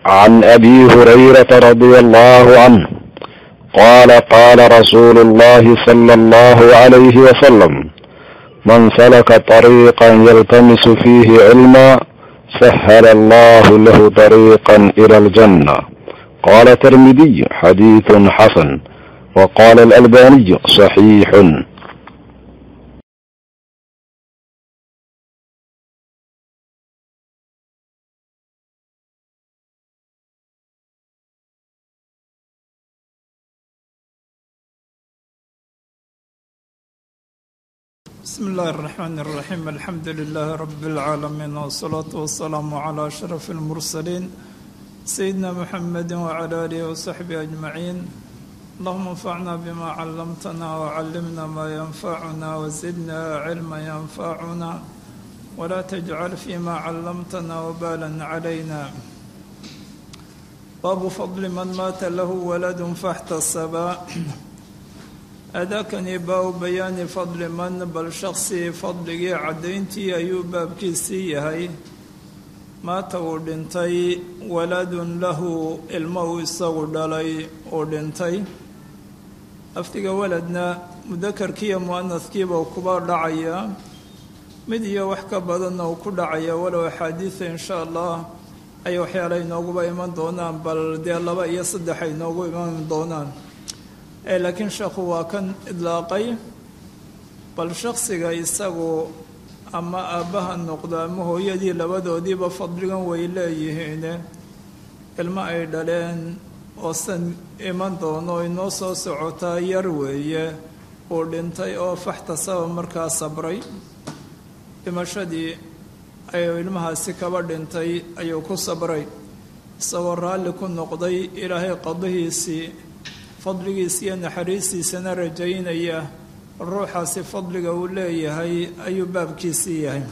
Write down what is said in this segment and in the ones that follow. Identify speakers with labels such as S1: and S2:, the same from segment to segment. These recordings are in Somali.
S1: عن ابي هريره رضي الله عنه قال قال رسول الله صلى الله عليه وسلم من سلك طريقا يلتمس فيه علما سهل الله له طريقا الى الجنه قال الترمذي حديث حسن وقال الالباني صحيح
S2: بسم الله الرحمن الرحيم الحمد لله رب العالمين والصلاة والسلام على أشرف المرسلين سيدنا محمد وعلى آله وصحبه أجمعين اللهم انفعنا بما علمتنا وعلمنا ما ينفعنا وزدنا علما ينفعنا ولا تجعل فيما علمتنا وبالا علينا باب فضل من مات له ولد فاحتسبا adaakani baa-u bayaani fadli man bal shakhsigii fadligii caddayntii ayuu baabkiisii yahay maata uu dhintay waladun lahu ilmo uu isagu dhalay uu dhintay lafdiga waladna mudakarkiiyo mu-anadkiiba kuba dhacaya mid iyo wax ka badanna uu ku dhacaya walow axaadiida insha allah ay waxyaala inooguba iman doonaan bal dee laba iyo saddex ay inoogu iman doonaan laakiin sheekhu waa kan idlaaqay bal shaksiga isagu ama aabbaha noqdo ama hooyadii labadoodiiba fadligan way leeyihiine ilmo ay dhaleen oo san iman doono inoo soo socotaa yar weeye uu dhintay oo faxtasaba markaa sabray dhimashadii ayuu ilmahaasi kaba dhintay ayuu ku sabray isagoo raalli ku noqday ilaahay qadihiisii fadligiisa iyo naxariistiisana rajaynaya ruuxaasi fadliga uu leeyahay ayuu baabkiisii yahay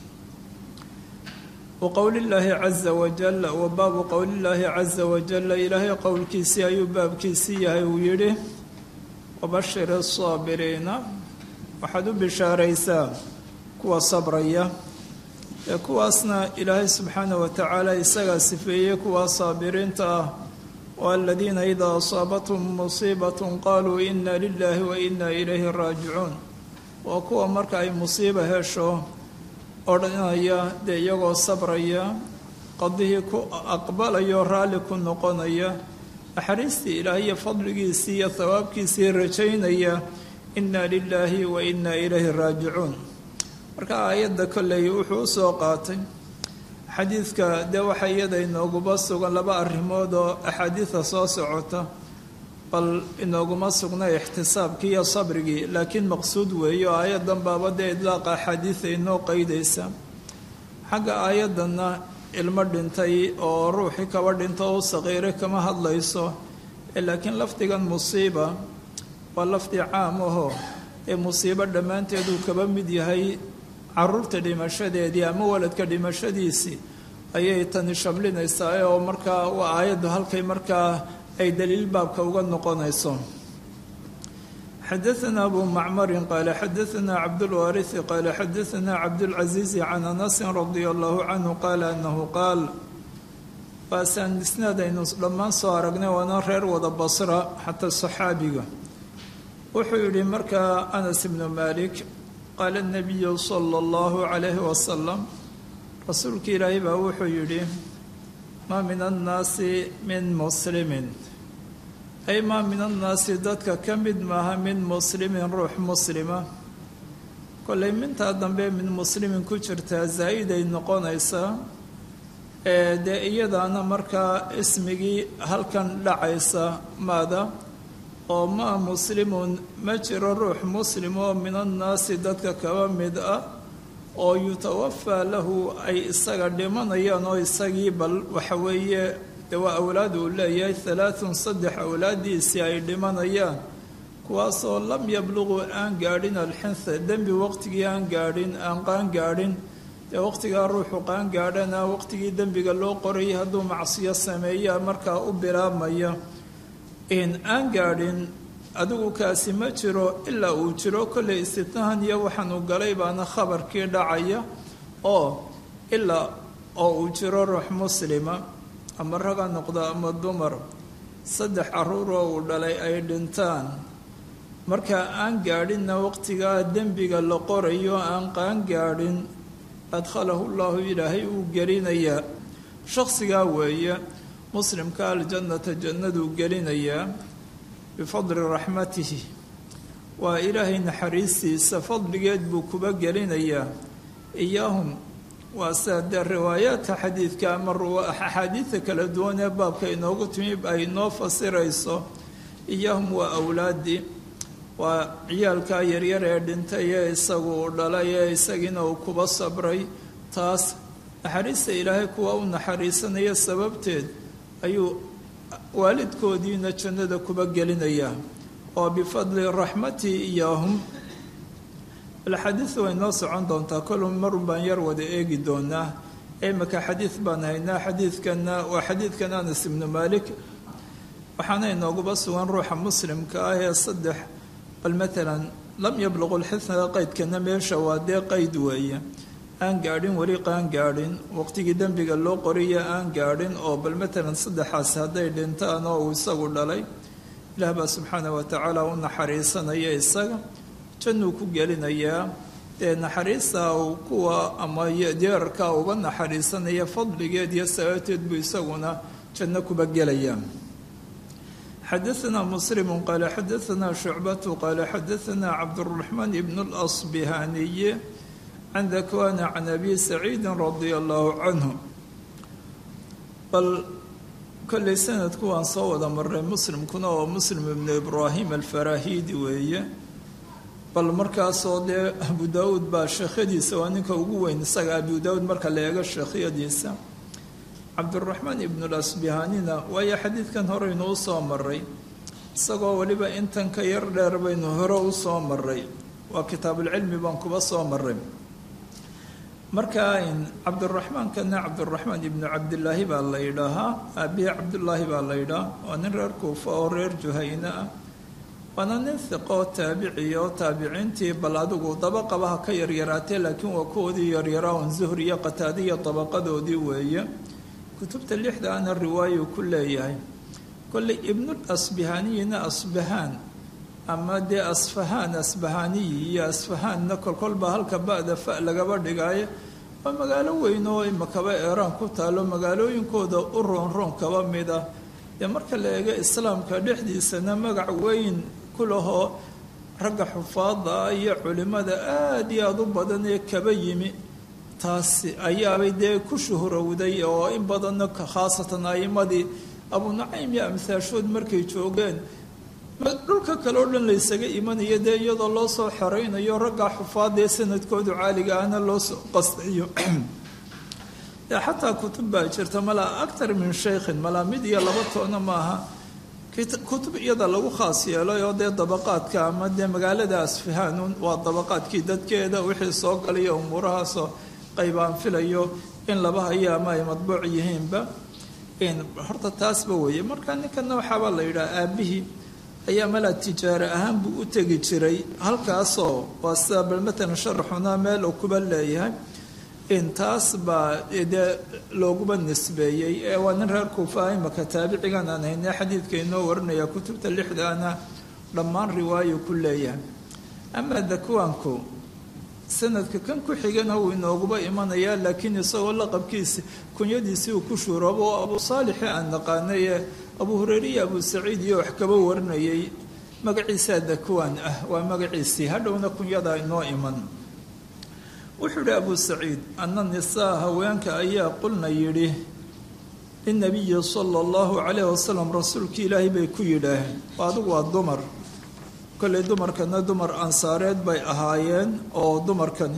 S2: wa qowlillaahi caza wajal wa baabu qowlillaahi caza wajalla ilaahay qowlkiisii ayuu baabkiisii yahay uu yidhi wabashir asaabiriina waxaad u bishaaraysaa kuwa sabraya ee kuwaasna ilaahay subxaana wa tacaala isagaa sifeeyey kuwa saabiriinta ah waladiina idaa asaabathum musiibatun qaaluu ina lilaahi wa ina ilayhi raajicuun waa kuwa marka ay musiiba hesho odhanaya dee iyagoo sabraya qadihii ku aqbalayo raalli ku noqonaya naxariistii ilaahiyo fadligiisii iyo thawaabkiisii rajaynaya ina lilaahi wa ina ilayhi raajicuun marka aayadda kolley wuxuu u soo qaatay xadiidka dee waxaa iyada inooguba sugan laba arrimood oo axaadiida soo socota bal inooguma sugna ixtisaabkii iyo sabrigii laakiin maqsuud weeye oo aayaddan baaba dee idlaaqa axaadiida inoo qeydaysa xagga aayaddanna ilmo dhintay oo ruuxii kaba dhinto u saqiiray kama hadlayso laakiin lafdigan musiiba waa lafdi caam aho ee musiibo dhammaanteeduu kaba mid yahay caruurta dhimashadeedii ama waladka dhimashadiisii ayay tani shamlinaysaa oo markaa waa aayaddu halkay markaa ay daliil baabka uga noqonayso xadaثna abu macmarin qaala xadaثna cabdulwaariثi qaala xadaثna cabdاlcaزiizi can anasin radia allahu canhu qaala anahu qaal baasaan isnaad aynu dhammaan soo aragnay waana reer wada basra xataa saxaabiga wuxuu yidhi markaa anas ibnu malik qaala nabiyu sala allahu calayhi wasalam rasuulka ilaahay baa wuxuu yidhi maa min annaasi min muslimin ay maa min annaasi dadka ka mid maaha min muslimin ruux muslima kollay mintaa dambe min muslimin ku jirtaa zaa-iday noqonaysaa ee dee iyadaana markaa ismigii halkan dhacaysa maada oo maa muslimun ma jiro ruux muslim oo min annaasi dadka kaba mid ah oo yutawafaa lahu ay isaga dhimanayaan oo isagii bal waxa weeye dee waa awlaad uu leeyahay halaathun saddex awlaaddiisii ay dhimanayaan kuwaasoo lam yabluquu aan gaadhin alxinha dembi waqtigii aan gaadhin aan qaan gaadhin dee waqtigaa ruuxu qaan gaadhana waqtigii dembiga loo qorayay hadduu macsiyo sameeyaa markaa u bilaabmaya in aan gaadhin adigu kaasi ma jiro ilaa uu jiro kollay istitnahan iyo waxaanu galay baana khabarkii dhacaya oo ilaa oo uu jiro ruux muslima ama raga noqda ama dumar saddex caruuroo uu dhalay ay dhintaan markaa aan gaadhinna waqtigaa dembiga la qorayo aan qaan gaadhin adkhalahu llahu ilaahay uu gelinayaa shakhsigaa weeye muslimka aljannata jannaduu gelinayaa bifadli raxmatihi waa ilaahay naxariistiisa fadligeed buu kuba gelinayaa iyaahum waa sida dee riwaayaadka xadiidka ama axaadiidta kala duwan ee baabka inoogu timi ay inoo fasirayso iyaahum waa awlaadii waa ciyaalkaa yaryar ee dhintay ee isagu uu dhalay ee isagiina uu kuba sabray taas naxariista ilaahay kuwa u naxariisanaya sababteed ayuu waalidkoodiina jannada kuba gelinayaa oo bifadli raxmatii iyaahum alxadiid way noo socon doontaa kolu marun baan yar wada eegi doonaa imika xadiid baan haynaa xadiidkana waa xadiidkan anas ibnu maalik waxaana inooguba sugan ruuxa muslimka ah ee saddex bal matalan lam yabluqu lxisna qaydkana meesha waa dee qayd weeye aan gaadhin weli qaan gaadhin waqtigii dembiga loo qoriya aan gaadhin oo bal matalan saddexaas hadday dhintaan oo uu isagu dhalay ilaah baa subxaana wa tacaala u naxariisanaya isaga jannuu ku gelinayaa dee naxariista uu kuwa ama deerarkaa uga naxariisanaya fadligeed iyo sababteed buu isaguna janno kuba gelayaa xadaثna msلm qal xadaثna شhucbaة qal xadaثna cabdالرaحmaan ibn اlأصbihaniy can dakwana can abi saciidi radi allahu canhu bal kollay sanadku waan soo wada maray muslimkuna oo muslim ibnu ibraahim alfarahidi weeye bal markaasoo dee abu daawuud baa sheekhyadiisa waa ninka ugu weyn isaga abu daawuud marka la eego sheekhyadiisa cabdiraxmaan ibnu lasbihanina waayo xadiidkan horeynu u soo maray isagoo weliba intan ka yar dheer baynu hore u soo maray waa kitaabulcilmi baan kuba soo maray marka cabdiraxmaankana cabdiraxmaan ibnu cabdilaahi baa la yidhaahaa aabihi cabdullaahi baa la yidhaha waa nin reer kuufa oo reer juhayne ah waana nin hiqoo taabiciya oo taabiciintii bal adigu dabaqabaha ka yaryaraatee laakiin waa kuwoodii yaryaraa un zuhri iyo qataadiya dabaqadoodii weeye kutubta lixda ana riwaayu ku leeyahay kolley ibnul asbihaniyina asbahaan ama dee asfahaan asbahaniyi iyo asfahaanna kolkolba halka ba-da fa lagaba dhigaayo waa magaalo weyn oo imakaba eeraan ku taalo magaalooyinkooda u roonroon kaba mid ah dee marka la eego islaamka dhexdiisana magac weyn ku lahoo ragga xufaada ah iyo culimmada aada iyo aada u badan ee kaba yimi taasi ayaabay dee ku shuhrowday oo in badanna khaasatan a'imadii abu nacaym iyo amhaashood markay joogeen dhulka kale oo dhan laysaga imanayo dee iyadoo loo soo xoreynayo raggaa xufaadee sanadkoodu caaliga ahna loo soo qastayo dee xataa kutub baa jirta malaa actar min shaykhin malaa mid iyo laba toona maaha kutub iyada lagu khaas yeelay oo dee dabaqaadka ama dee magaalada asfahaanun waa dabaqaadkii dadkeeda wixii soo galaya umuurahaasoo qaybaan filayo in laba hayo ama ay madbuuc yihiinba horta taasba weeye marka ninkana waxaabaa la yidhaha aabihii ayaa malaa tijaare ahaan buu u tegi jiray halkaasoo waa sida bal matalan sharaxuna meel uu kuba leeyahay intaas baa dee looguba nisbeeyey ee waa nin reer kuufa imaka taabicigan aan hayne xadiidka inoo warinaya kutubta lixdaana dhammaan riwaayo ku leeyahay amaa dakwaanku sanadka kan ku xigana wuu inooguba imanayaa laakiin isagoo laqabkiisi kunyadiisii uu ku shuuroobo oo abu saalixi aan naqaanay ee abu hureyre iyo abu saciid iyo wax kaba warinayay magaciisaa dakwaan ah waa magaciisii hadhowna kunyadaa inoo iman wuxuu yihi abu saciid ana nisaa haweenka ayaa qulna yidhi linabiyi sala allahu calayh wasalam rasuulkii ilaahay bay ku yidhaaheen adigu waa dumar kolley dumarkana dumar ansaareed bay ahaayeen oo dumarkani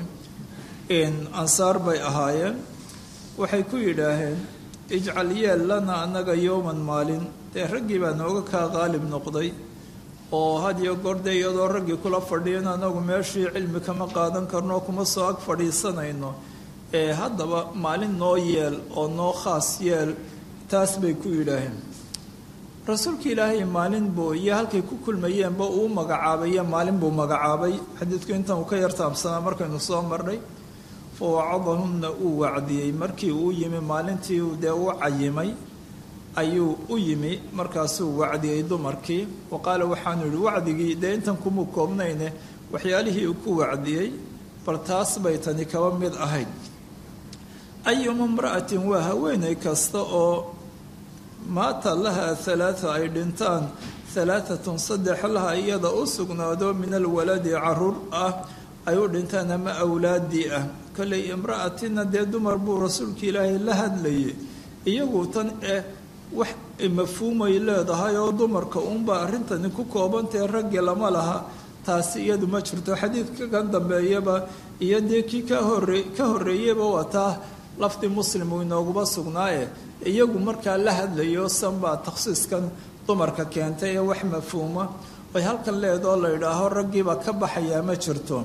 S2: ansaar bay ahaayeen waxay ku yidhaaheen ijcal yeel lana annaga yowman maalin dee raggii baa nooga kaa qaalib noqday oo had iyo goorde iyadoo raggii kula fadhiyan anagu meeshii cilmi kama qaadan karno kuma soo ag fadhiisanayno ee haddaba maalin noo yeel oo noo khaas yeel taas bay ku yidhaaheen rasuulka ilaahay maalin buu iyo halkay ku kulmayeenba uu magacaabaye maalin buu magacaabay xadiidku intan uu ka yartaabsanaa markaynu soo marnay fa wacadahunna uu wacdiyey markii uu yimi maalintii dee u cayimay ayuu u yimi markaasuu wacdiyey dumarkii wa qaala waxaanu yihi wacdigii dee intan kumuu koobnayne waxyaalihii uu ku wacdiyey bal taas bay tani kaba mid ahayd ayuma imra'atin waa haweenay kasta oo maata laha halaata ay dhintaan halaatatun saddex laha iyada u sugnaado min alwaladi caruur ah ay u dhintaan ama awlaadii ah kollay imra'atina dee dumar buu rasuulka ilaahay la hadlayay iyagu tan eh wax mafhuumay leedahay oo dumarka uunbaa arrintani ku koobantae raggi lama laha taasi iyadu ma jirto xadiidka kan dambeeyaba iyo dee kii ka hore ka horreeyeyba waa taa lafdi muslim uu inooguba sugnaaye iyagu markaa la hadlayo sanbaa takhsiiskan dumarka keentay ee wax mafhuuma ay halkan leedoo la yidhaaho raggiibaa ka baxayaa ma jirto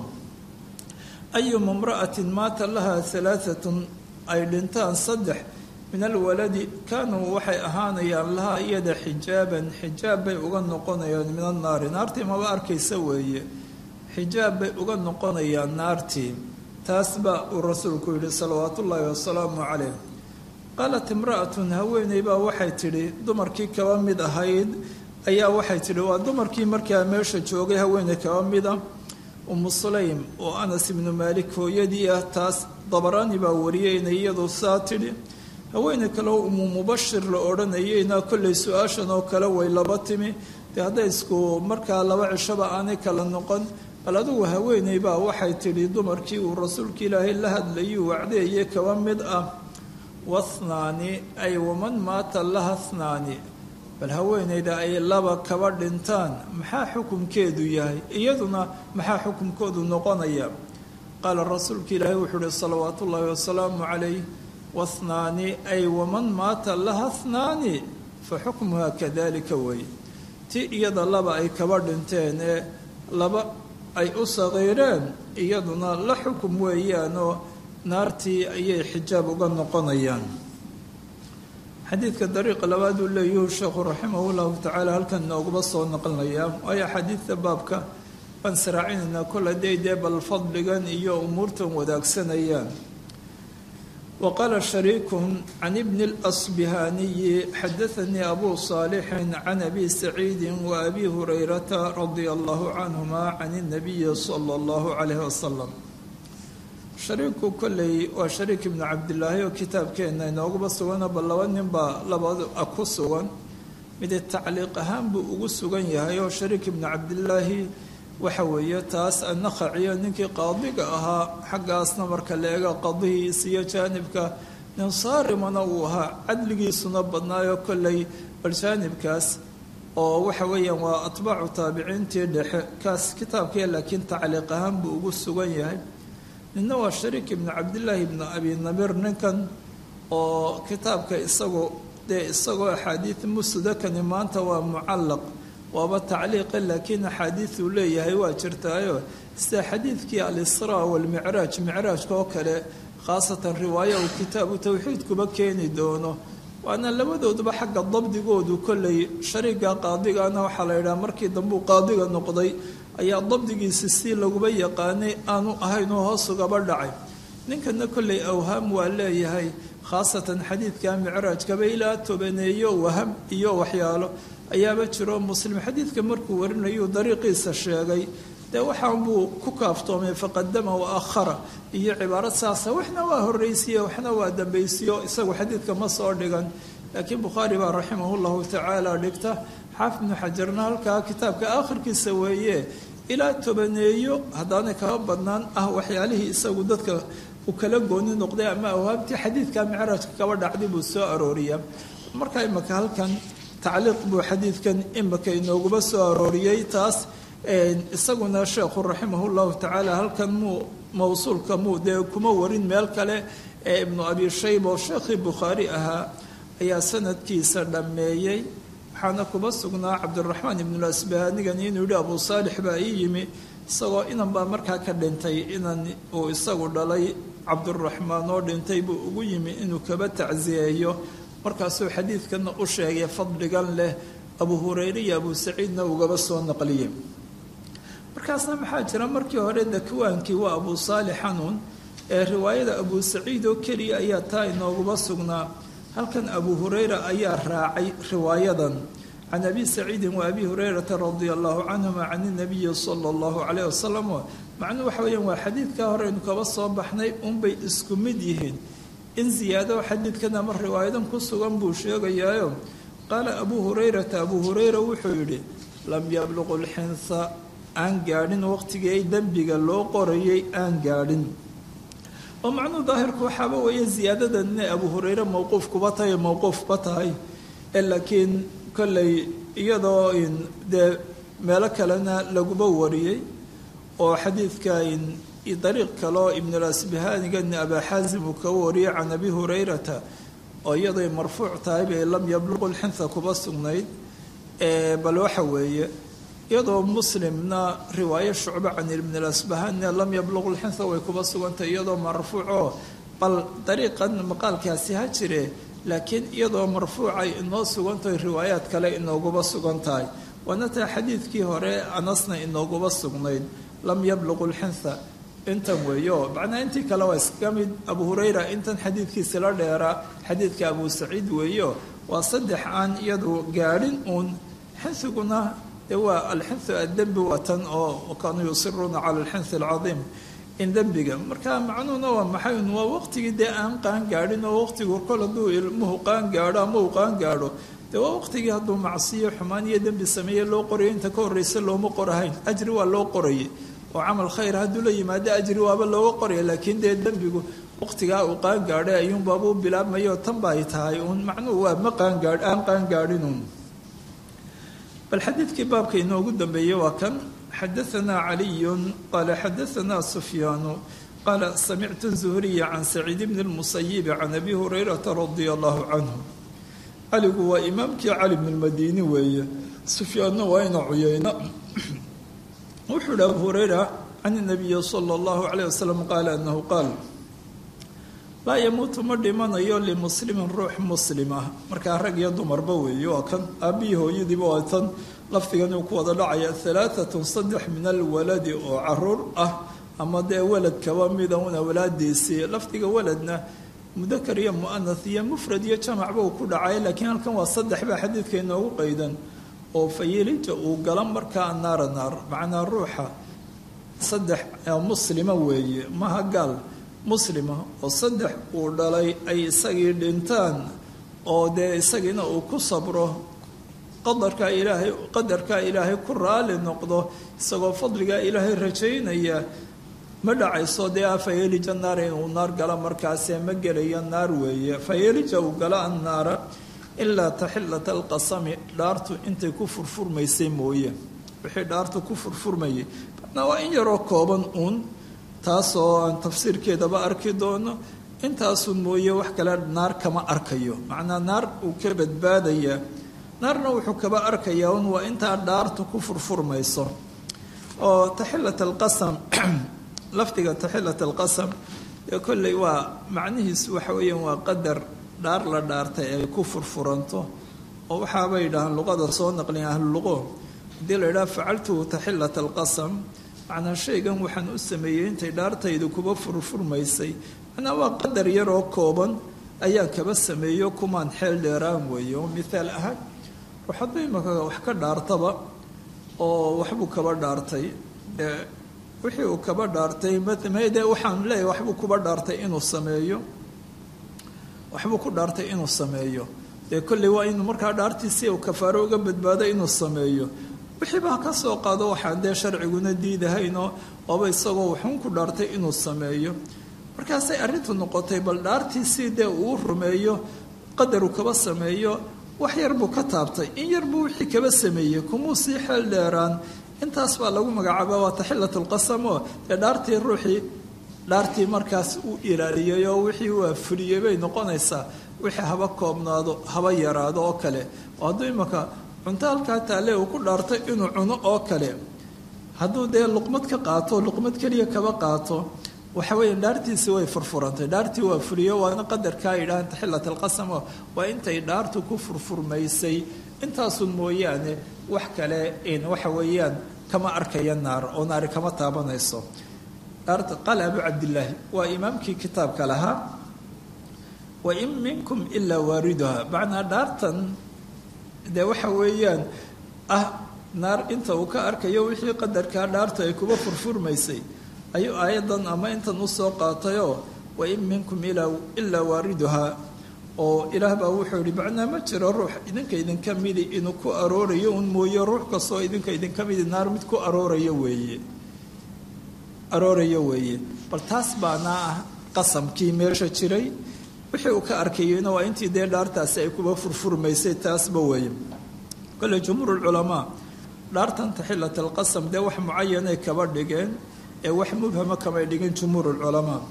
S2: ayuma imra'atin maata laha halaatatun ay dhintaan saddex min alwaladi kaanuu waxay ahaanayaan lahaa iyada xijaaban xijaab bay uga noqonayaan min annaari naartii maba arkaysa weeye xijaab bay uga noqonayaan naartii taas baa uu rasuulku yidhi salawaatu ullaahi wasalaamu calayh qaalat imra'atun haweeney baa waxay tidhi dumarkii kaba mid ahayd ayaa waxay tidhi waa dumarkii markaa meesha joogay haweeney kaba mida umu sulaym oo anas ibnu maalik hooyadii ah taas dabaraani baa wariyay inay iyadu saa tidhi haweeney kaleo umu mubashir la odhanayeyna kollay su-aashan oo kale way laba timi dee hadday isku markaa laba cishaba aanay kala noqon bal adugu haweeney baa waxay tidhi dumarkii uu rasuulka ilaahay la hadlayuu wacdeeye kaba mid ah wathnaani ay waman maata laha thnaani bal haweeneyda ay laba kaba dhintaan maxaa xukumkeedu yahay iyaduna maxaa xukumkoodu noqonaya qaala rasuulka ilaahay wuxuu uhi salawaatu ullaahi wasalaamu calayh wathnaani ay waman maata laha thnaani fa xukmuha kadalika wey ti iyada laba ay kaba dhinteen ee laba ay u saqiireen iyaduna la xukum weeyaanoo naartii ayay xijaab uga noqonayaan xadiidka dariiqa labaad uu leeyuhu sheekhu raximah llahu tacaala halkan nooguba soo naqlinayaa waayo xadiidta baabka baan saraacinaynaa kol haday dee bal fadligan iyo umuurtan wadaagsanayaan wa qaala shariikun can ibni اlasbihaaniyi xadaanii abu saalixin can abi saciidi wa abi hurayrata radia allahu canhuma can اnabiyi sala اllahu calayh wasalam shariiku kolley waa shariik ibnu cabdilaahi oo kitaabkeenna inooguba sugano bal laba nin baa labada ku sugan mid tacliiq ahaan buu ugu sugan yahay oo shariik ibnu cabdilaahi waxa weeye taas annakhaciyo ninkii qaadiga ahaa xaggaasna marka la eego qadihiis iyo jaanibka nin saarimana uu ahaa cadligiisuna badnaayo kolley bal jaanibkaas oo waxa weeyaan waa atbaacu taabiciintii dhexe kaas kitaabkii laakiin tacliiq ahaan buu ugu sugan yahay ninna waa shariik ibnu cabdillaahi ibnu abi namir ninkan oo kitaabka isagu dee isagoo axaadiid musudakani maanta waa mucallaq waaba tacliiqa laakiin axaadiid uu leeyahay waa jirtaayo sida xadiidkii alisraa walmicraaj micraajka oo kale khaasatan riwaayo uu kitaabu towxiidkuba keeni doono waana labadooduba xagga dabdigoodu kolley shariiga qaadigana waxaa la yidhaha markii dambuu qaadiga noqday ayaa dabdigiisi si laguba yaqaanay aanu ahayn oo hoos ugaba dhacay ninkana kolley awhaam waa leeyahay khaasatan xadiidka micraajkaba ilaa tobaneeyo waham iyo waxyaalo ayaaba jiro muslim xadiidka markuu warinayu dariiqiisa sheegay dee waxaan buu ku kaaftoomay faqadama wa akhara iyo cibaarad saasa waxna waa horraysiye waxna waa dambaysiyo isagu xadiidka ma soo dhigan laakiin bukhaari baa raximah llahu tacaala dhigta xaafid ibnu xajarna halkaa kitaabka aakhirkiisa weeye ilaa tobaneeyo haddaanay kaba badnaan ah waxyaalihii isagu dadka uu kala gooni noqday ama awhaabtii xadiidka micraajka kaba dhacday buu soo arooriyaa marka imaka halkan tacliiq buu xadiidkan imaka inooguba soo arooriyey taas isaguna sheekhu raximah llahu tacaala halkan muu mawsuulka muu dee kuma warin meel kale ee ibnu abi shayba oo sheekhii bukhaari ahaa ayaa sanadkiisa dhammeeyey waxaana kuba sugnaa cabdiraxmaan ibnulasbahanigani inuu yihi abu saalix baa ii yimi isagoo inan baa markaa ka dhintay inan uu isagu dhalay cabduraxmaan oo dhintay buu ugu yimi inuu kaba tacsiyeeyo markaasuu xadiidkana u sheegay fadligan leh abu hureyre iyo abu saciidna ugaba soo naqliyey markaasna maxaa jira markii hore dakwaankii waa abu saalix xanuun ee riwaayada abu saciid oo keliya ayaa taa inooguba sugnaa halkan abu hurayra ayaa raacay riwaayadan can abi saciidin wa abi hurayrata radia allahu canhuma can inabiyi sala allahu calayh wasalam macnuu waxa weeyaan waa xadiidkaa horeynu kaba soo baxnay unbay isku mid yihiin in ziyaado xadiidkan ama riwaayadan ku sugan buu sheegayaayo qaala abuu hurayrata abuu hurayra wuxuu yidhi lam yabluqu lxinsa aan gaadhin waqtigii ay dembiga loo qorayay aan gaadhin oo macnuu daahirku waxaaba weeye ziyaadadan inay abuu hurayre mowquuf kuba tahay mowquufba tahay laakiin kolley iyadoo dee meelo kalena laguba wariyey oo xadiidka dariiq kaleo ibnulasbihanigan abaa xaasim uu kaga wariyay can abi hurayrata oo iyadoy marfuuc tahay bay lam yabluqu lxinha kuba sugnayd bal waxa weeye iyadoo muslimna riwaayo shucbe can ibnulasbahania lam yabluqu lxinha way kuba sugantahay iyadoo marfuuco bal dariiqan maqaalkaasi ha jire laakiin iyadoo marfuucay inoo sugantahay riwaayaad kale inooguba sugan tahay waana taa xadiidkii hore anasna inooguba sugnayd lam yabluqu lxinha intan weeyo macnaa intii kale waa iskaga mid abu hurayra intan xadiidkiisi la dheeraa xadiidka abu saciid weeyo waa saddex aan iyadu gaadhin uun xinhiguna dee waa alxinhu addembi waa tan oo kaanuu yusiruuna cala alxinhi alcadiim in dembiga marka macnuhuna waa maxay waa waqtigii dee aan qaan gaadhin oo waqtigu kol hadduu ilmuhu qaan gaadho ama uu qaan gaadho dee waa waqtigii hadduu macsiyo xumaan iyo dembi sameeye loo qorayo inta ka horreysa looma qorahayn ajri waa loo qorayay oo camal khayr hadduu la yimaado ajri waaba looga qoraya laakiin dee dembigu waqtigaa uu qaan gaadhay ayuunbaaba u bilaabmayo tan ba ay tahay uun macnuhu waa ma qaangaa aan qaan gaadhinuun bal xadiidkii baabka inoogu dambeeyey waa kan xadaanaa caliyun qaala xadaanaa sufyaanu qaala samictu zuhriya can saciid bni lmusayibi can abi hurayrata radia allahu canhu caligu waa imaamkii cali bn lmadiini weeye sufyaanna waa ina cuyeyna wuxuu hi abu hurayra can nabiyi sala allahu calayh wasalam qaala anahu qaal laa yamuutu ma dhimanayo limuslimin ruux muslim ah markaa rag iyo dumarba weeye waa kan aabbihii hooyadiiba waa tan lafdigan uu ku wada dhacaya halaatatun saddex min alwaladi oo caruur ah ama dee walad kaba mida una walaadiisii lafdiga waladna mudakar iyo mu'anath iyo mufrad iyo jamacba uu ku dhacay laakiin halkan waa saddex baa xadiidka inoogu qaydan oo fayilija uu gala markaa naara naar macnaa ruuxa saddex muslima weeye maha gaal muslima oo saddex uu dhalay ay isagii dhintaan oo dee isagiina uu ku sabro qadarkaa ilaahay qadarkaa ilaahay ku raali noqdo isagoo fadligaa ilaahay rajaynaya ma dhacayso dee a fayelija naar inuu naar gala markaasee ma gelaya naar weeye fayelija uu gala annaara ilaa taxillata alqasami dhaartu intay ku furfurmaysay mooye wixii dhaartu ku furfurmayay macnaa waa in yaroo kooban uun taasoo aan tafsiirkeedaba arki doono intaasun mooye wax kale naar kama arkayo macnaa naar uu ka badbaadayaa naarna wuxuu kaba arkayaa un waa intaa dhaartu ku furfurmayso oo taxillat alqasam lafdiga taxillat alqasam ee kolley waa macnihiisu waxa weeyaan waa qadar dhaar la dhaartay ay ku furfuranto oo waxaabay yidhahaan luqada soo naqliya ahluluqo haddii la yidhaha facaltuhu taxillat alqasam macnaa shaygan waxaan u sameeyey intay dhaartaydu kuba furfurmaysay macnaa waa qadar yaroo kooban ayaan kaba sameeyo kumaan xeel dheeraan weeye oo mithaal ahaan ruux hadduu imaka wax ka dhaartaba oo waxbuu kaba dhaartay wixii uu kaba dhaartay mde waxaan leeyahay waxbuu kuba dhaartay inuu sameeyo waxbuu ku dhaartay inuu sameeyo dee kolley waa inuu markaa dhaartiisi uu kafaaro uga badbaado inuu sameeyo wixiiba ka soo qaado waxaan dee sharciguna diidahaynoo ooba isagoo waxuun ku dhaartay inuu sameeyo markaasay arrintu noqotay bal dhaartiisii dee uu rumeeyo qadaruu kaba sameeyo wax yar buu ka taabtay in yar buu wixii kaba sameeyey kumuu sii xeel dheeraan intaas baa lagu magacaaba waa taxillat lqasam oo dee dhaartii ruuxii dhaartii markaas uu ilaaliyay oo wixii waa fuliyey bay noqonaysaa wixii haba koobnaado haba yaraado oo kale oo hadduu imaka cunto halkaa taale uu ku dhaartay inuu cuno oo kale hadduu dee luqmad ka qaato luqmad keliya kaba qaato waxa weya dhaartiisii way furfurantay dhaartii waa fuliyo waana qadarkaa yidhahaan taxillat alqasam oo waa intay dhaartu ku furfurmaysay intaasun mooyaane wax kale waxa weeyaan kama arkaya naar oo naari kama taabanayso qaala abu cabdillaahi waa imaamkii kitaabka lahaa wa in minkum ilaa waariduha macnaa dhaartan dee waxa weeyaan ah naar inta uu ka arkayo wixii qadarkaa dhaarta ay kuba furfurmaysay ayuu aayaddan ama intan usoo qaatayoo wa in minkum ilaa waariduhaa oo ilaah baa wuxuu yihi macnaa ma jiro ruux idinka idinka midi inuu ku aroorayo un mooye ruux kastoo idinka idinka midi naar mid ku aroorayo weeye aroorayo weeye bal taas baana ah qasamkii meesha jiray wixii uu ka arkayeyna waa intii dee dhaartaasi ay kuba furfurmaysay taasba weeye kole jumhuurulculamaa dhaartan taxilat alqasam dee wax mucayanay kaba dhigeen ee wax mubhama kamay dhigin jumhuurulculamaa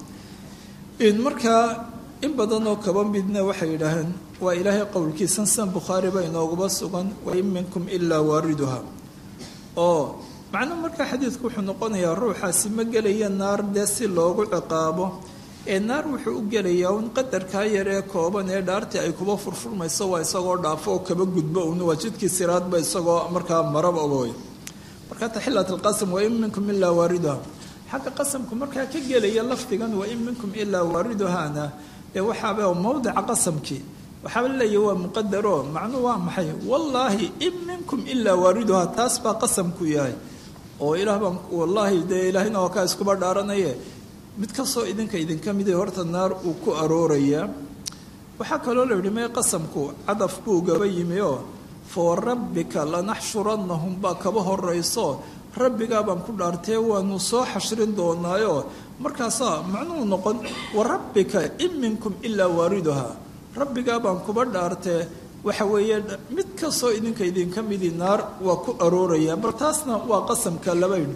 S2: markaa in badan oo kaba midna waxay yidhaaheen waa ilaahay qowlkiisan san bukhaari ba inooguba sugan wa in minkum ilaa waariduha oo macnuu markaa xadiidku wuxuu noqonayaa ruuxaasi ma gelaya naar dee si loogu ciqaabo ee naar wuxuu u gelayaa un qadarkaa yar ee kooban ee dhaartii ay kuba furfurmayso waa isagoo dhaafo oo kaba gudbo un waa jidkii siraadba isagoo markaa maraba oy markaa taxilat alqasam wa in minkum ilaa waariduha xagga qasamku markaa ka gelaya lafdigan wa in minkum ilaa waariduhana ee waxaaba mawdica qasamkii waxaaba laleeyahy waa muqadaro macnuu waa maxay wallaahi in minkum ilaa waariduha taas baa qasamku yahay oo ilaah baan wallaahi dee ilaahayna waa kaa iskuba dhaaranaye mid kastoo idinka idinka mid horta naar uu ku aroorayaa waxaa kaloo la yidhi mee qasamku cadaf buu gaba yimi oo fa warabbika lanaxshurannahum baa kaba horayso rabbigaa baan ku dhaartee waanu soo xashrin doonaayo markaasaa macnuhu noqon warabbika in minkum ilaa waariduha rabbigaa baan kuba dhaartee waxa weeye mid kastoo idinka idinka midi naar waa ku arooraya bal taasna waa qasamka labayn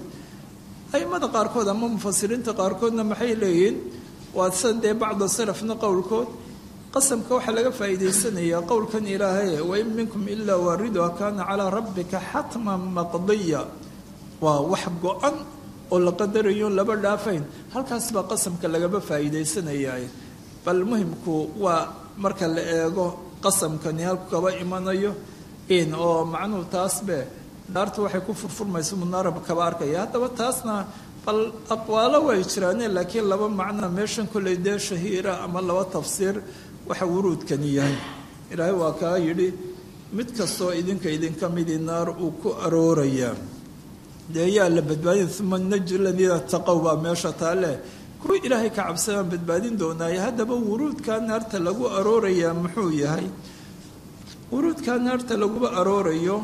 S2: aimada qaarkood ama mufasiriinta qaarkoodna maxay leeyihiin waa san dee bacda salafna qowlkood qasamka waxaa laga faa'iidaysanayaa qowlkan ilaahay wain minkum ilaa waariduha kaana calaa rabbika xatman maqdiya waa wax go-an oo la qadarayo laba dhaafayn halkaas baa qasamka lagaba faa'iidaysanaya bal muhimku waa marka la eego qasamkani halku kaba imanayo in oo macnuhu taasbe dhaarta waxay ku furfurmaysa munaarab kaba arkaya haddaba taasna bal aqwaalo way jiraane laakiin laba macna meeshan kolley dee shahiira ama laba tafsiir waxa wuruudkani yahay ilaahay waa kaa yidhi mid kastoo idinka idinka midi naar uu ku aroorayaa dee yaa la badbaadin uma naji ladiina taqow baa meesha taale kuwa ilaahay ka cabsadaan badbaadin doonaaye haddaba wuruudkaa naarta lagu aroorayaa muxuu yahay wuruudkaa naarta laguba aroorayo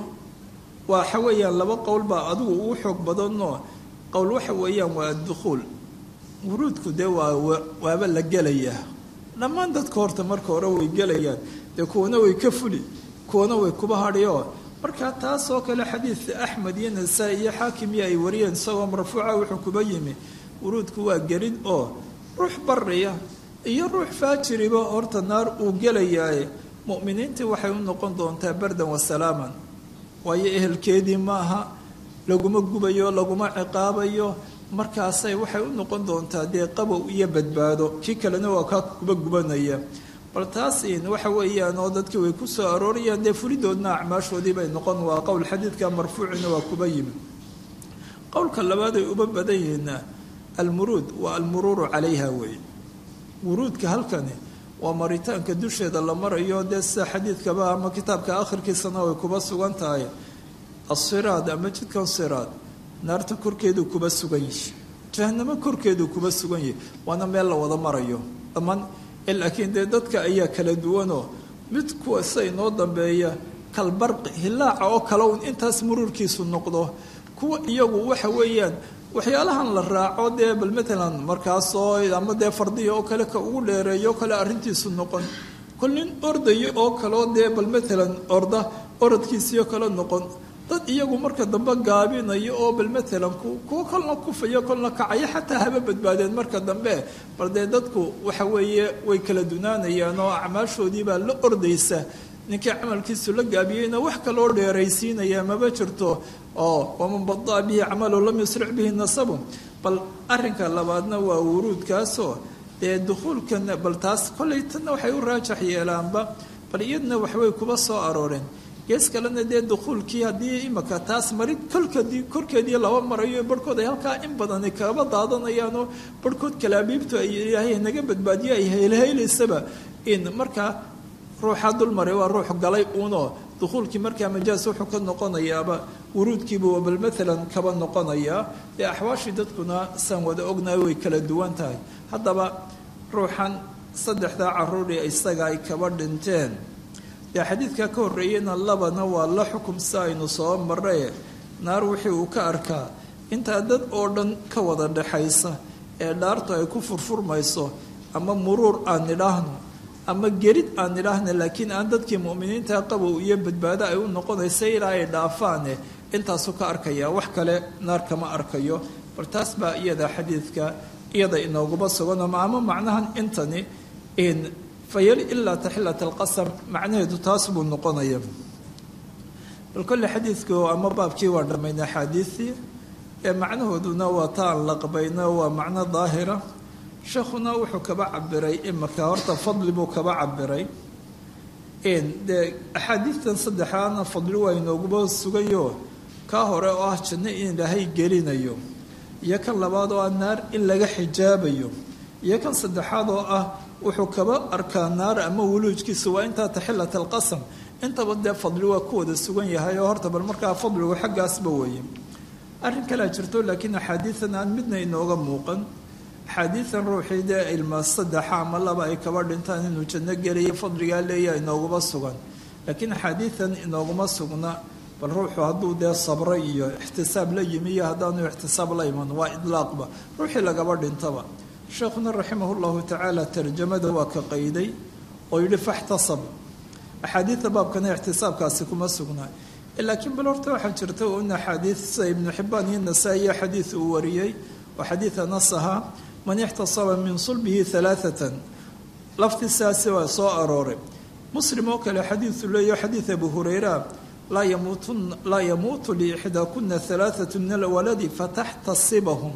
S2: waxa weeyaan laba qowl baa adigu ugu xoog badanoo qowl waxa weeyaan waa addukhuul wuruudku dee waa waaba la gelayaa dhammaan dadka horta marka hore way gelayaan dee kuwana way ka fuli kuwana way kuba hadhiyo markaa taasoo kale xadiidka axmed iyo nasaa-i iyo xaakim iyo ay wariyeen isagoo marfuuca wuxuu kuba yimi wuruudku waa gelin oo ruux bariya iyo ruux faajiriba horta naar uu gelayaaye mu'miniintii waxay u noqon doontaa bardan wasalaaman waayo ehelkeedii maaha laguma gubayo laguma ciqaabayo markaasay waxay u noqon doontaa dee qabow iyo badbaado kii kalena waa kaa kuba gubanaya bal taas in waxa weeyaan oo dadkii way ku soo aroorayaan dee fulidoodna acmaashoodii bay noqon waa qowl xadiidka marfuucina waa kuba yimi qowlka labaad ay uba badan yihiinna almuruud waa almuruuru calayha weeye wuruudka halkani waa maritaanka dusheeda la marayo dee sida xadiidkaba ama kitaabka akhirkiisana way kuba sugan tahay asiraad ama jidkan siraad naarta korkeeduu kuba sugan yihi jahanamo korkeeduu kuba sugan yihi waana meel la wada marayo dhammaan laakiin dee dadka ayaa kala duwanoo mid kuwa sida inoo dambeeya kalbarqi hilaaca oo kale un intaas muruurkiisu noqdo kuwa iyagu waxa weeyaan waxyaalahan la raaco dee bal matalan markaasoo ama dee fardiya oo kale ka ugu dheereeyo kale arrintiisu noqon kol nin ordaya oo kaleo dee bal matalan orda orodkiisiio kale noqon dad iyagu marka dambe gaabinayo oo bal matalan kuwo kolna kufayo kolna kacayo xataa haba badbaadeen marka dambe bal dee dadku waxa weeye way kala dunaanayaan oo acmaashoodii baa la ordaysa ninkii camalkiisu la gaabiyeyna wax kaloo dheeraysiinaya maba jirto oo waman badaa bihi camalu lam yusric bihi nasabu bal arinka labaadna waa wuruudkaasoo dee dukhuulkana bal taas kollay tanna waxay u raajax yeelaanba bal iyadna waxbay kuba soo arooreen gees kalena dee dukhuulkii haddii imaka taas mari kolkadii korkeedii laba marayo barhkood ay halkaa in badani kaba daadanayaanoo barhkood kalaabiibtu ay ilaahay naga badbaadiyo ay heylheylaysaba in markaa ruuxaa dulmaray waa ruux galay uunoo dukhuulkii markaa majaas wuxuu ka noqonayaaba wuruudkiibu bal maalan kaba noqonayaa dee axwaashii dadkuna saan wada ognahay way kala duwan tahay haddaba ruuxan saddexdaa caruurii isaga ay kaba dhinteen dee xadiidka ka horreeyeyna labana waa la xukum si aynu soo marray naar wixii uu ka arkaa intaa dad oo dhan ka wada dhexaysa ee dhaartu ay ku furfurmayso ama muruur aan nidhaahno ama gerid aan nidhaahna laakiin aan dadkii mu'miniinta qabow iyo badbaado ay u noqonaysa ilaa ay dhaafaane intaasuu ka arkaya wax kale naar kama arkayo bal taas baa iyada xadiidka iyada inooguma sugan ama ama macnahan intani fayali ilaa taxilat alqasam macnaheedu taas buu noqonaya bal kolle xadiidku ama baabkii waa dhammaynay axaadiisii ee macnahooduna waa ta aan laqbayno waa macno daahira sheekhuna wuxuu kaba cabiray imaka horta fadli buu kaba cabiray dee axaadiistan saddexaadna fadli waa inooguba sugayo kaa hore oo ah janno in ilaahay gelinayo iyo kan labaad oo ah naar in laga xijaabayo iyo kan saddexaad oo ah wuxuu kaba arkaa naar ama wuluujkiisa waa intaa taxilat alqasam intaba dee fadli waa ku wada sugan yahay oo horta bal markaa fadligu xaggaasba weeye arrin kalea jirto laakiin axaadiidan aan midna inooga muuqan axaadiidan ruuxii dee ilma saddexa ama laba ay kaba dhintaan inuu janno gelayo fadligaa leeyaha inooguma sugan laakiin axaadiidan inooguma sugna bal ruuxu hadduu dee sabro iyo ixtisaab la yimi iyo haddaanu ixtisaab la iman waa idlaaqba ruuxii lagaba dhintaba sheekhuna raximah llahu tacaala tarjamada waa ka qayday oo yidhi faxtasab axaadiida baabkana ixtisaabkaasi kuma sugnaa laakiin bal horta waxaa jirta un axaadiid sida ibnu xibaan iyo nasaa-iyo xadiid uu wariyey oo xadiida nas ahaa man ixtasaba min sulbihi alaaatan laftisaasi waa soo arooray muslim oo kale xadiidu leeyaho xadiid abu hureyra laa yamuutu liixdaakuna alaaatu min alwaladi fataxtasibahum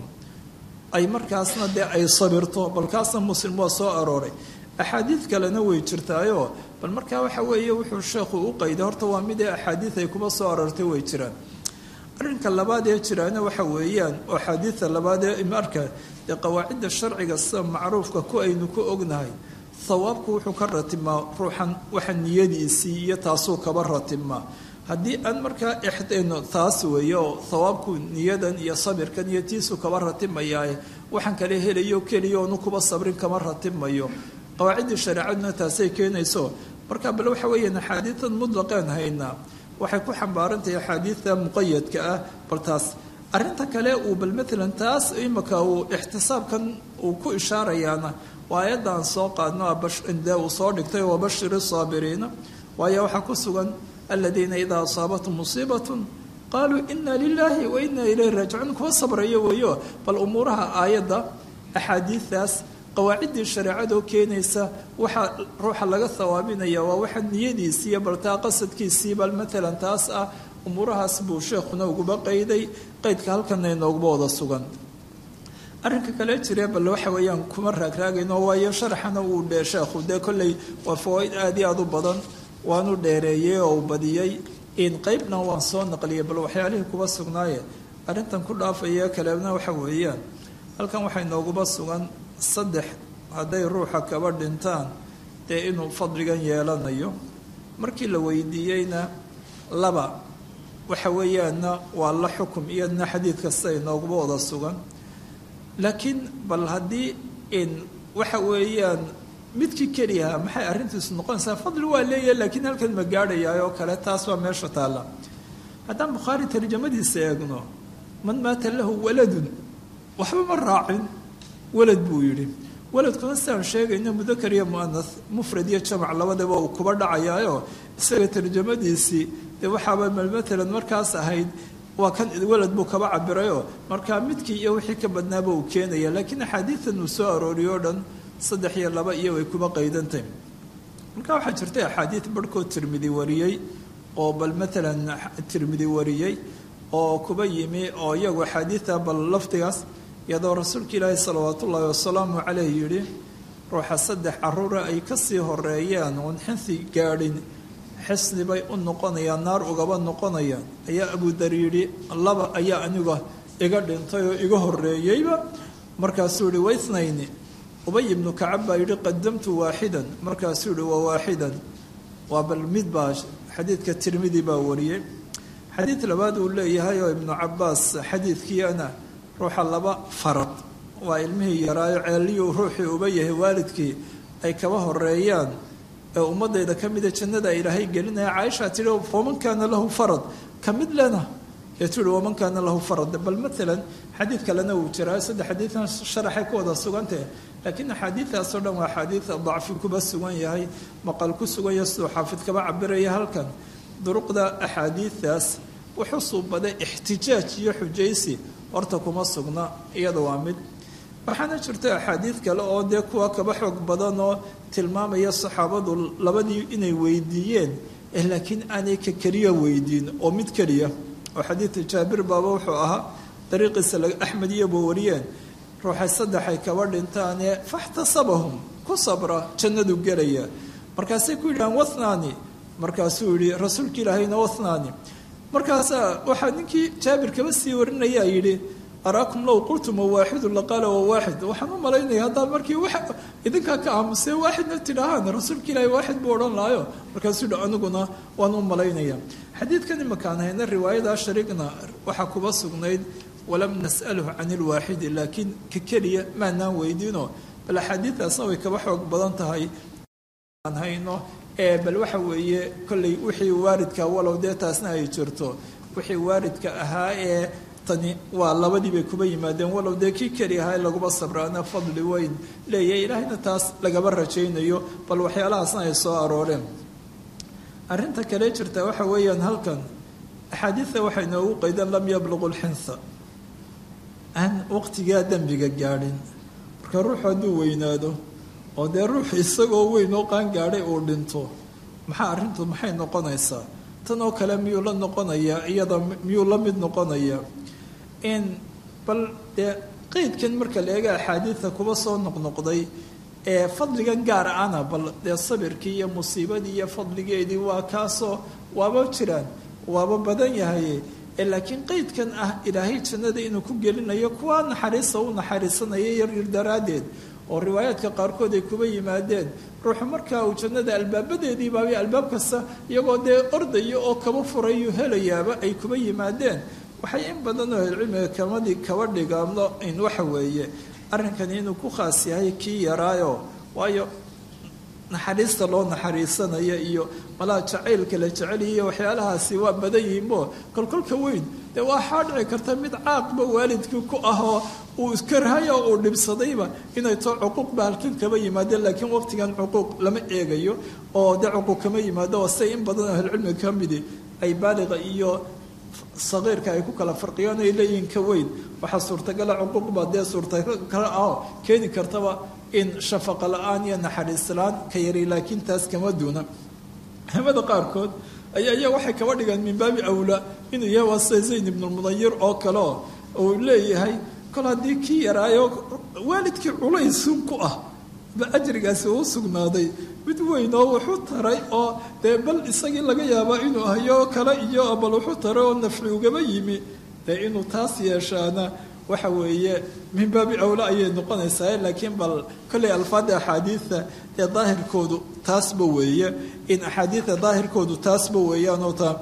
S2: ay markaasna dee ay sabirto balkaasna muslim waa soo arooray axaadiid kalena way jirtaayoo bal markaa waxa weeye wuxuu sheekhu u qayday horta waa mid ee axaadiid ay kuma soo aroortay way jiraan arrinka labaad ee jiraana waxa weeyaan oo axaadiida labaad ee marka dee qawaacidda sharciga sida macruufka ku aynu ku ognahay hawaabku wuxuu ka ratimaa ruuxan waxa niyadiisii iyo taasuu kaba ratimaa haddii aan markaa ixdayno taas weeye oo hawaabku niyadan iyo sabirkan iyo tiisu kaba ratimayaae waxaan kala helayo keliya oonu kuba sabrin kama ratimayo qawaaciddii shareecaduna taasay keenayso marka bal waxa weeyaan axaadiidan mutlaqeen haynaa waxay ku xambaarantahay axaadiidta muqayadka ah bal taas arrinta kale uu bal maalan taas imika uu ixtisaabkan uu ku ishaarayaana waa ayaddan soo qaadno dee uu soo dhigtay wabashiri saabiriina waayo waxaa ku sugan aladiina idaa asaabathum musiibatun qaaluu ina lilaahi wa ina ilayhi raajicuun kuwa sabraya weeyo bal umuuraha aayadda axaadiidaas qawaaciddii shareecadoo keenaysa waxaa ruuxa laga hawaabinaya waa waxa niyadiisiiyo baltaa qasadkiisii bal maalan taas ah umuurahaas buu sheekhuna uguba qayday qaydka halkana inooguba wada sugan arrinka kale jire bal waxa weeyaan kuma raagraagayno waayo sharaxana uu dhee sheekhu dee kolley waa fawaaid aada iyo aada u badan waanu dheereeyey oo u badiyey in qeybna waan soo naqliyay bal waxyaalihii kuba sugnaaye arrintan ku dhaafaya kaleena waxa weeyaan halkan waxaa inooguba sugan saddex hadday ruuxa kaba dhintaan dee inuu fadligan yeelanayo markii la weydiiyeyna laba waxa weeyaanna waa la xukum iyadna xadiid kasta inooguba wada sugan laakiin bal haddii in waxa weeyaan midkii keliyaha maxay arrintiisu noqonaysaa fadli waa leeyahay laakiin halkan ma gaadhayaa oo kale taas waa meesha taalla haddaan bukhaari tarjamadiisa eegno man maata lahu waladun waxba ma raacin walad buu yidhi waladkuna sidaan sheegayno mudakar iyo muanas mufrad iyo jamac labadaba uu kuba dhacayaayo isaga tarjamadiisii dee waxaaba matalan markaas ahayd waa kan walad buu kaba cabirayoo markaa midkii iyo wixii ka badnaaba uu keenaya laakiin axaadiidan uu soo arooriyo o dhan saddex iyo laba iyo way kuba qaydantahy marka waxaa jirtay axaadiid barhkood tirmidi wariyey oo bal maalan tirmidi wariyey oo kuba yimi oo iyagu axaadiida bal lafdigaas iyadoo rasuulka ilaahi salawaatu ullaahi wasalaamu caleyh yidhi ruuxa saddex caruura ay kasii horeeyaan oon xinsi gaadhin xisni bay u noqonayaan naar ugaba noqonayaan ayaa abudar yidhi laba ayaa aniga iga dhintay oo iga horeeyeyba markaasuu yihi waithnayni ubay ibnu kacab baa yidhi qadamtu waaxidan markaasuu yihi waa waaxidan waa bal mid baa xadiidka tirmidi baa wariyey xadiid labaad uu leeyahay oo ibnu cabaas xadiidkiiana ruuxa laba farad waa ilmihii yaraayo ceeliyuu ruuxii uba yahay waalidkii ay kaba horeeyaan ee ummadayda ka mida jannada ilaahay gelinaya caaisha tihi waman kaana lahu farad ka mid lena ee tihi waman kaana lahu farad bal maalan xadiid kalena wuu jiraa saddex xadiidan sharaxay ku wada sugantahe laakiin axaadiidaasoo dhan waa axaadiid dacfi kuba sugan yahay maqal ku sugan yahay siduu xaafid kaba cabiraya halkan duruqda axaadiidaas wuxuu suubaday ixtijaaj iyo xujaysi horta kuma sugna iyada waa mid waxaana jirta axaadiid kale oo dee kuwa kaba xoog badan oo tilmaamaya saxaabadu labadii inay weydiiyeen laakiin aanay ka keliya weydiin oo mid keliya oo xadiidka jaabir baaba wuxuu ahaa dariiqiisa axmed iyoba wariyeen ruuxay saddexay kaba dhintaane faxtasabahum ku sabra jannadu gelaya markaasay ku yidhahaan wathnaani markaasuu yihi rasuulka ilaahayna wathnaani markaasaa waxaa ninkii jaabir kaba sii warinayaa yidhi araakum low qultum waaxidu laqaala waa waaxid waxaan u malaynaya haddaa markii wa idinkaa ka aamusee waaxidna tidhaahaan rasuulka ilaahay waaxid buu odhan lahayo markaasuu yidhi aniguna waan u malaynaya xadiidkan imakaan hayna riwaayada shariigna waxaa kuba sugnayd walam nas'alhu can ilwaaxidi laakiin ka keliya maanaan weydiino bal axaadiidaasna way kaba xoog badan tahay aan hayno ee bal waxa weeye kollay wixii waaridka walow dee taasna ay jirto wixii waaridka ahaa ee tani waa labadii bay kuba yimaadeen walow dee kii keli ahaa laguba sabraana fadli weyn leeyahay ilaahayna taas lagaba rajaynayo bal waxyaalahaasna ay soo arooreen arrinta kale jirta waxa weeyaan halkan axaadiida waxay noogu qaydeen lam yabluqu lxinsa aan waqtigaa dembiga gaadhin marka ruuxu hadduu weynaado oo dee ruuxu isagoo weyn oo qaan gaadhay uu dhinto maxaa arrintu maxay noqonaysaa tan oo kale miyuu la noqonayaa iyada miyuu la mid noqonayaa in bal dee qeydkan marka la eega axaadiida kuba soo noqnoqday ee fadligan gaar ana bal dee sabirkii iyo musiibadii iyo fadligeedii waa kaasoo waaba jiraan waaba badan yahay laakiin qeydkan ah ilaahay jannada inuu ku gelinayo kuwa naxariista u naxariisanaya yaryar daraaddeed oo riwaayaadka qaarkood ay kuba yimaadeen ruuxu markaa uu jannada albaabadeedii baabay albaab kasta iyagoo dee ordaya oo kaba furayu helayaaba ay kuba yimaadeen waxay in badan oo ahlucilmiga kamadii kaba dhigaano in waxa weeye arrinkani inuu ku khaas yahay kii yaraayo waayo naxariista loo naxariisanaya iyo malaa jacaylka la jeceliyo waxyaalahaasi waa badan yihiinbo kolkolka weyn dee waxaa dhici karta mid caaqba waalidkii ku ahoo uu iskarhayo uu dhibsadayba inay too cuquuq ba halkan kaba yimaadeen laakiin waqtigan cuquuq lama eegayo oo dee cuquuq kama yimaado oo say in badan oo ahlucilmiga ka midi ay baaliqa iyo saqiirka ay ku kala farqiyaan ay leeyihiin ka weyn waxaa suurtagala cuquuqba dee suurtagal ah keeni kartaba in shafaqa la-aan iyo naxariis la-aan ka yari laakiin taas kama duuna hamada qaarkood ayaa iya waxay kaba dhigaan min baabi awlaa inuu yahay waa sida zayn ibnulmudayir oo kaleo uu leeyahay kol haddii kii yaraayo waalidkii culaysun ku ah ba ajrigaasi uu sugnaaday mid weyn oo wuxuu taray oo dee bal isagii laga yaaba inuu hayo kale iyo bal wuxuu taray oo nafci ugaba yimi dee inuu taas yeeshaana waxa weeye min baabi awla ayay noqonaysaa laakiin bal kolley alfaada axaadiida ee daahirkoodu taasba weeye in axaadiida daahirkoodu taasba weeyaanoo taa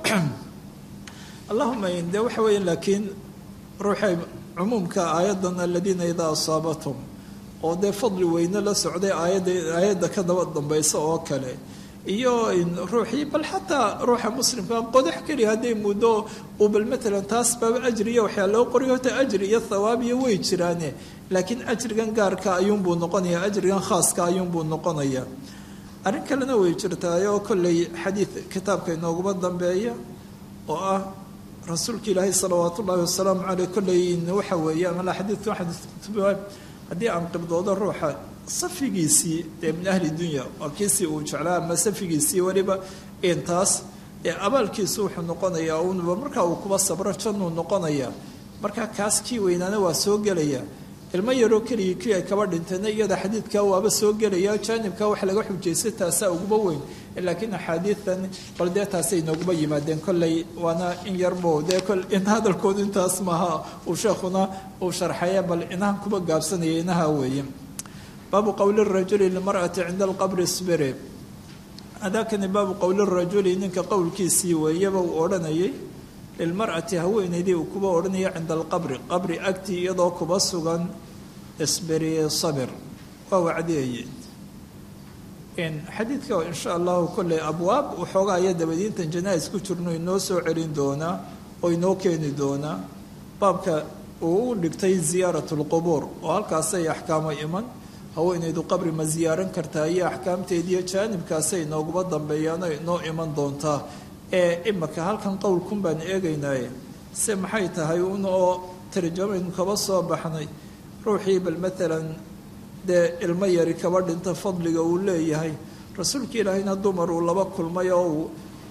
S2: allahuma de waxa weeye laakiin ruuxay cumuumka aayadan aladiina idaa asaabathum oo dee fadli weyne la socday aayadda aayadda ka daba dambaysa oo kale iyo ruuxii bal xataa ruuxa muslimka qodax keliya hadday muddo uu bal matalan taas baaba ajriya waxyaa loo qoriyo hota ajri iyo thawaab iyo way jiraane laakiin ajrigan gaarka ayuunbuu noqonaya ajrigan khaaska ayuunbuu noqonaya arrin kalena way jirtaayoo kolley xadiid kitaabka inooguma dambeeya oo ah rasuulka ilaahay salawaat ullaahi wasalaamu caleyh kolley waxa weeye amala xadiidka xadiid haddii aan qibdoodo ruuxa safigiisii ee min ahli dunya waa kiisii uu jeclaa ama safigiisii weliba intaas ee abaalkiisu wuxuu noqonayaa unuba markaa uu kuba sabro jannuu noqonayaa markaa kaas kii weynaana waa soo gelaya ilmo yaroo keligii kii ay kaba dhintayna iyada xadiidkaa waaba soo gelaya jaanibka wax laga xujaystay taasaa uguba weyn laakiin axaadiidan bal dee taasay nooguba yimaadeen kolley waana in yarbo dee in hadalkoodu intaas maaha uu sheekhuna uu sharxaya bal inahan kuba gaabsanaya inaha weeye baabu qowli rajuli limar'ati cinda alqabri sbiri adaakani baabu qowli rajuli ninka qowlkiisii weeyaba uu odhanayay lilmar'ati haweenaydii uu kuba odhanaya cinda alqabri qabri agtii iyadoo kuba sugan isbiri sabir waa wacdiyayeen xadiidka insha allahu kolley abwaab waxoogaa aya dabadiintan janaa-is ku jirno inoo soo celin doonaa oo inoo keeni doonaa baabka uu u dhigtay ziyaarat lqubuur oo halkaasay axkaamo iman haweenaydu qabri ma ziyaaran kartaa iyo axkaamteediiyo jaanibkaasay inooguma dambeeyaan oo inoo iman doontaa ee imaka halkan qowlkun baan eegaynaaye se maxay tahay un oo tarjamaynu kaba soo baxnay ruuxii bal maalan dee ilmo yari kaba dhinta fadliga uu leeyahay rasuulka ilaahayna dumar uu laba kulmay oo uu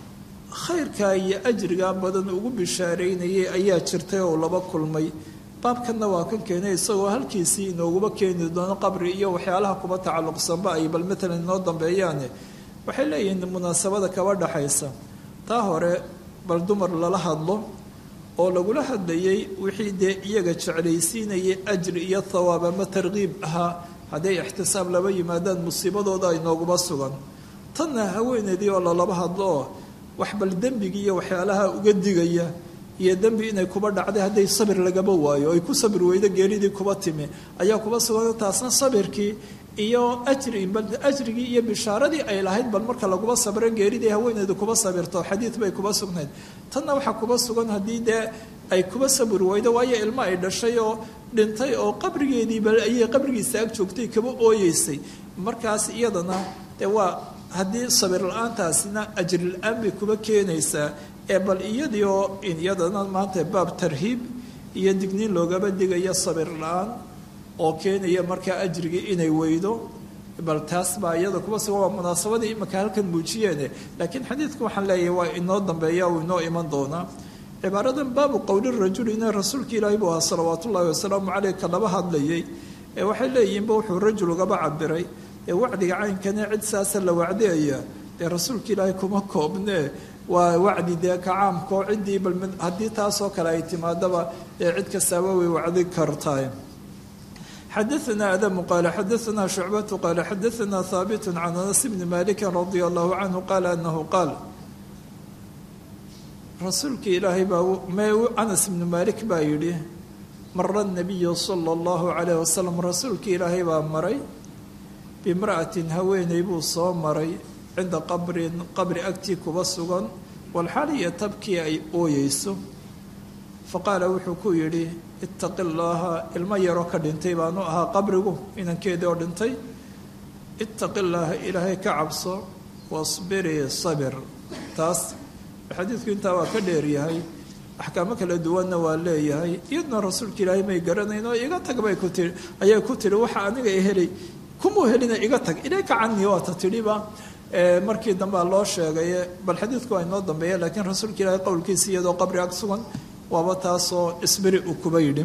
S2: khayrkaa iyo ajrigaa badan ugu bishaareynayay ayaa jirtay oo laba kulmay baabkanna waa kan keenay isagoo halkiisii inooguma keeni doono qabri iyo waxyaalaha kuba tacalluqsanba ay bal maalan inoo dambeeyaane waxay leeyihiin munaasabada kaba dhaxaysa taa hore bal dumar lala hadlo oo lagula hadlayay wixii dee iyaga jeclaysiinayay ajri iyo thawaab ama tarkiib ahaa hadday ixtisaab laba yimaadaan musiibadooda ay nooguma sugan tanna haweeneydii oo lalaba hadlo oo wax bal dembigii iyo waxyaalaha uga digaya iyo dembi inay kuba dhacday hadday sabir lagaba waayo ay ku sabir weydo geeridii kuba timi ayaa kuba sugan taasna sabirkii iyo ajri bal ajrigii iyo bishaaradii ay lahayd bal marka laguba sabro geeridii haweeneydu kuba sabirto xadiid bay kuba sugnayd tanna waxaa kuba sugan haddii dee ay kuba sabir weydo waayo ilmo ay dhashay oo dhintay oo qabrigeediiba ayay qabrigiisa ag joogtay kaba ooyeysay markaas iyadana dee waa haddii sabir la-aantaasina ajri la-aan bay kuba keenaysaa ee bal iyadii oo iyadana maanta baab tarhiib iyo digniin loogaba digayo sabir la-aan oo keenaya markaa ajrigii inay weydo bal taas baa iyada kuba sugan waa munaasabadii imaka halkan muujiyeene laakiin xadiidku waxaan leeyahay waa inoo dambeeya uu inoo iman doonaa cibaaradan baabu qowli rajuli ina rasuulka ilaahi buu ahaa salawaat ullaahi wasalaamu caleyh ka laba hadlayay ee waxay leeyihiinba wuxuu rajul ugaba cabiray ee wacdiga caynkane cid saasa la wacdiyaya dee rasuulka ilaahi kuma koobnee waa wacdi dee ka caamkao ciddii bal haddii taasoo kale ay timaadaba ee cid kastaaba way wacdi kartaay xadaثna adamu qaala xadaثna shucbatu qaala xadaثna haabitu can anas bni maliki radia allahu canhu qaala anahu qaal rasuulka ilaahay baa anas ibnu malik baa yidhi mara nabiyu sala اllahu calayh wasalam rasuulka ilaahay baa maray bimra'atin haweeney buu soo maray cinda qabrin qabri agtii kuba sugan walxaliya tabkii ay ooyeyso faqaala wuxuu ku yidhi ittaqi llaaha ilmo yaroo ka dhintay baanu ahaa qabrigu inankeedii oo dhintay ittaqi llaaha ilaahay ka cabso wasbirii sabir taas xadiidku intaa waa ka dheeryahay axkaamo kala duwanna waa leeyahay iyaduna rasuulka ilaahay may garanayn oo iga tag bay ku tii ayay ku tihi waxa aniga helay kumuu helina iga tag ilayka canii waata tidhiba markii dambea loo sheegaye bal xadiidku waa inoo dambeeya laakiin rasuulka ilaahay qowlkiisa iyadoo qabri ag sugan waaba taasoo isbiri uu kuba yidhi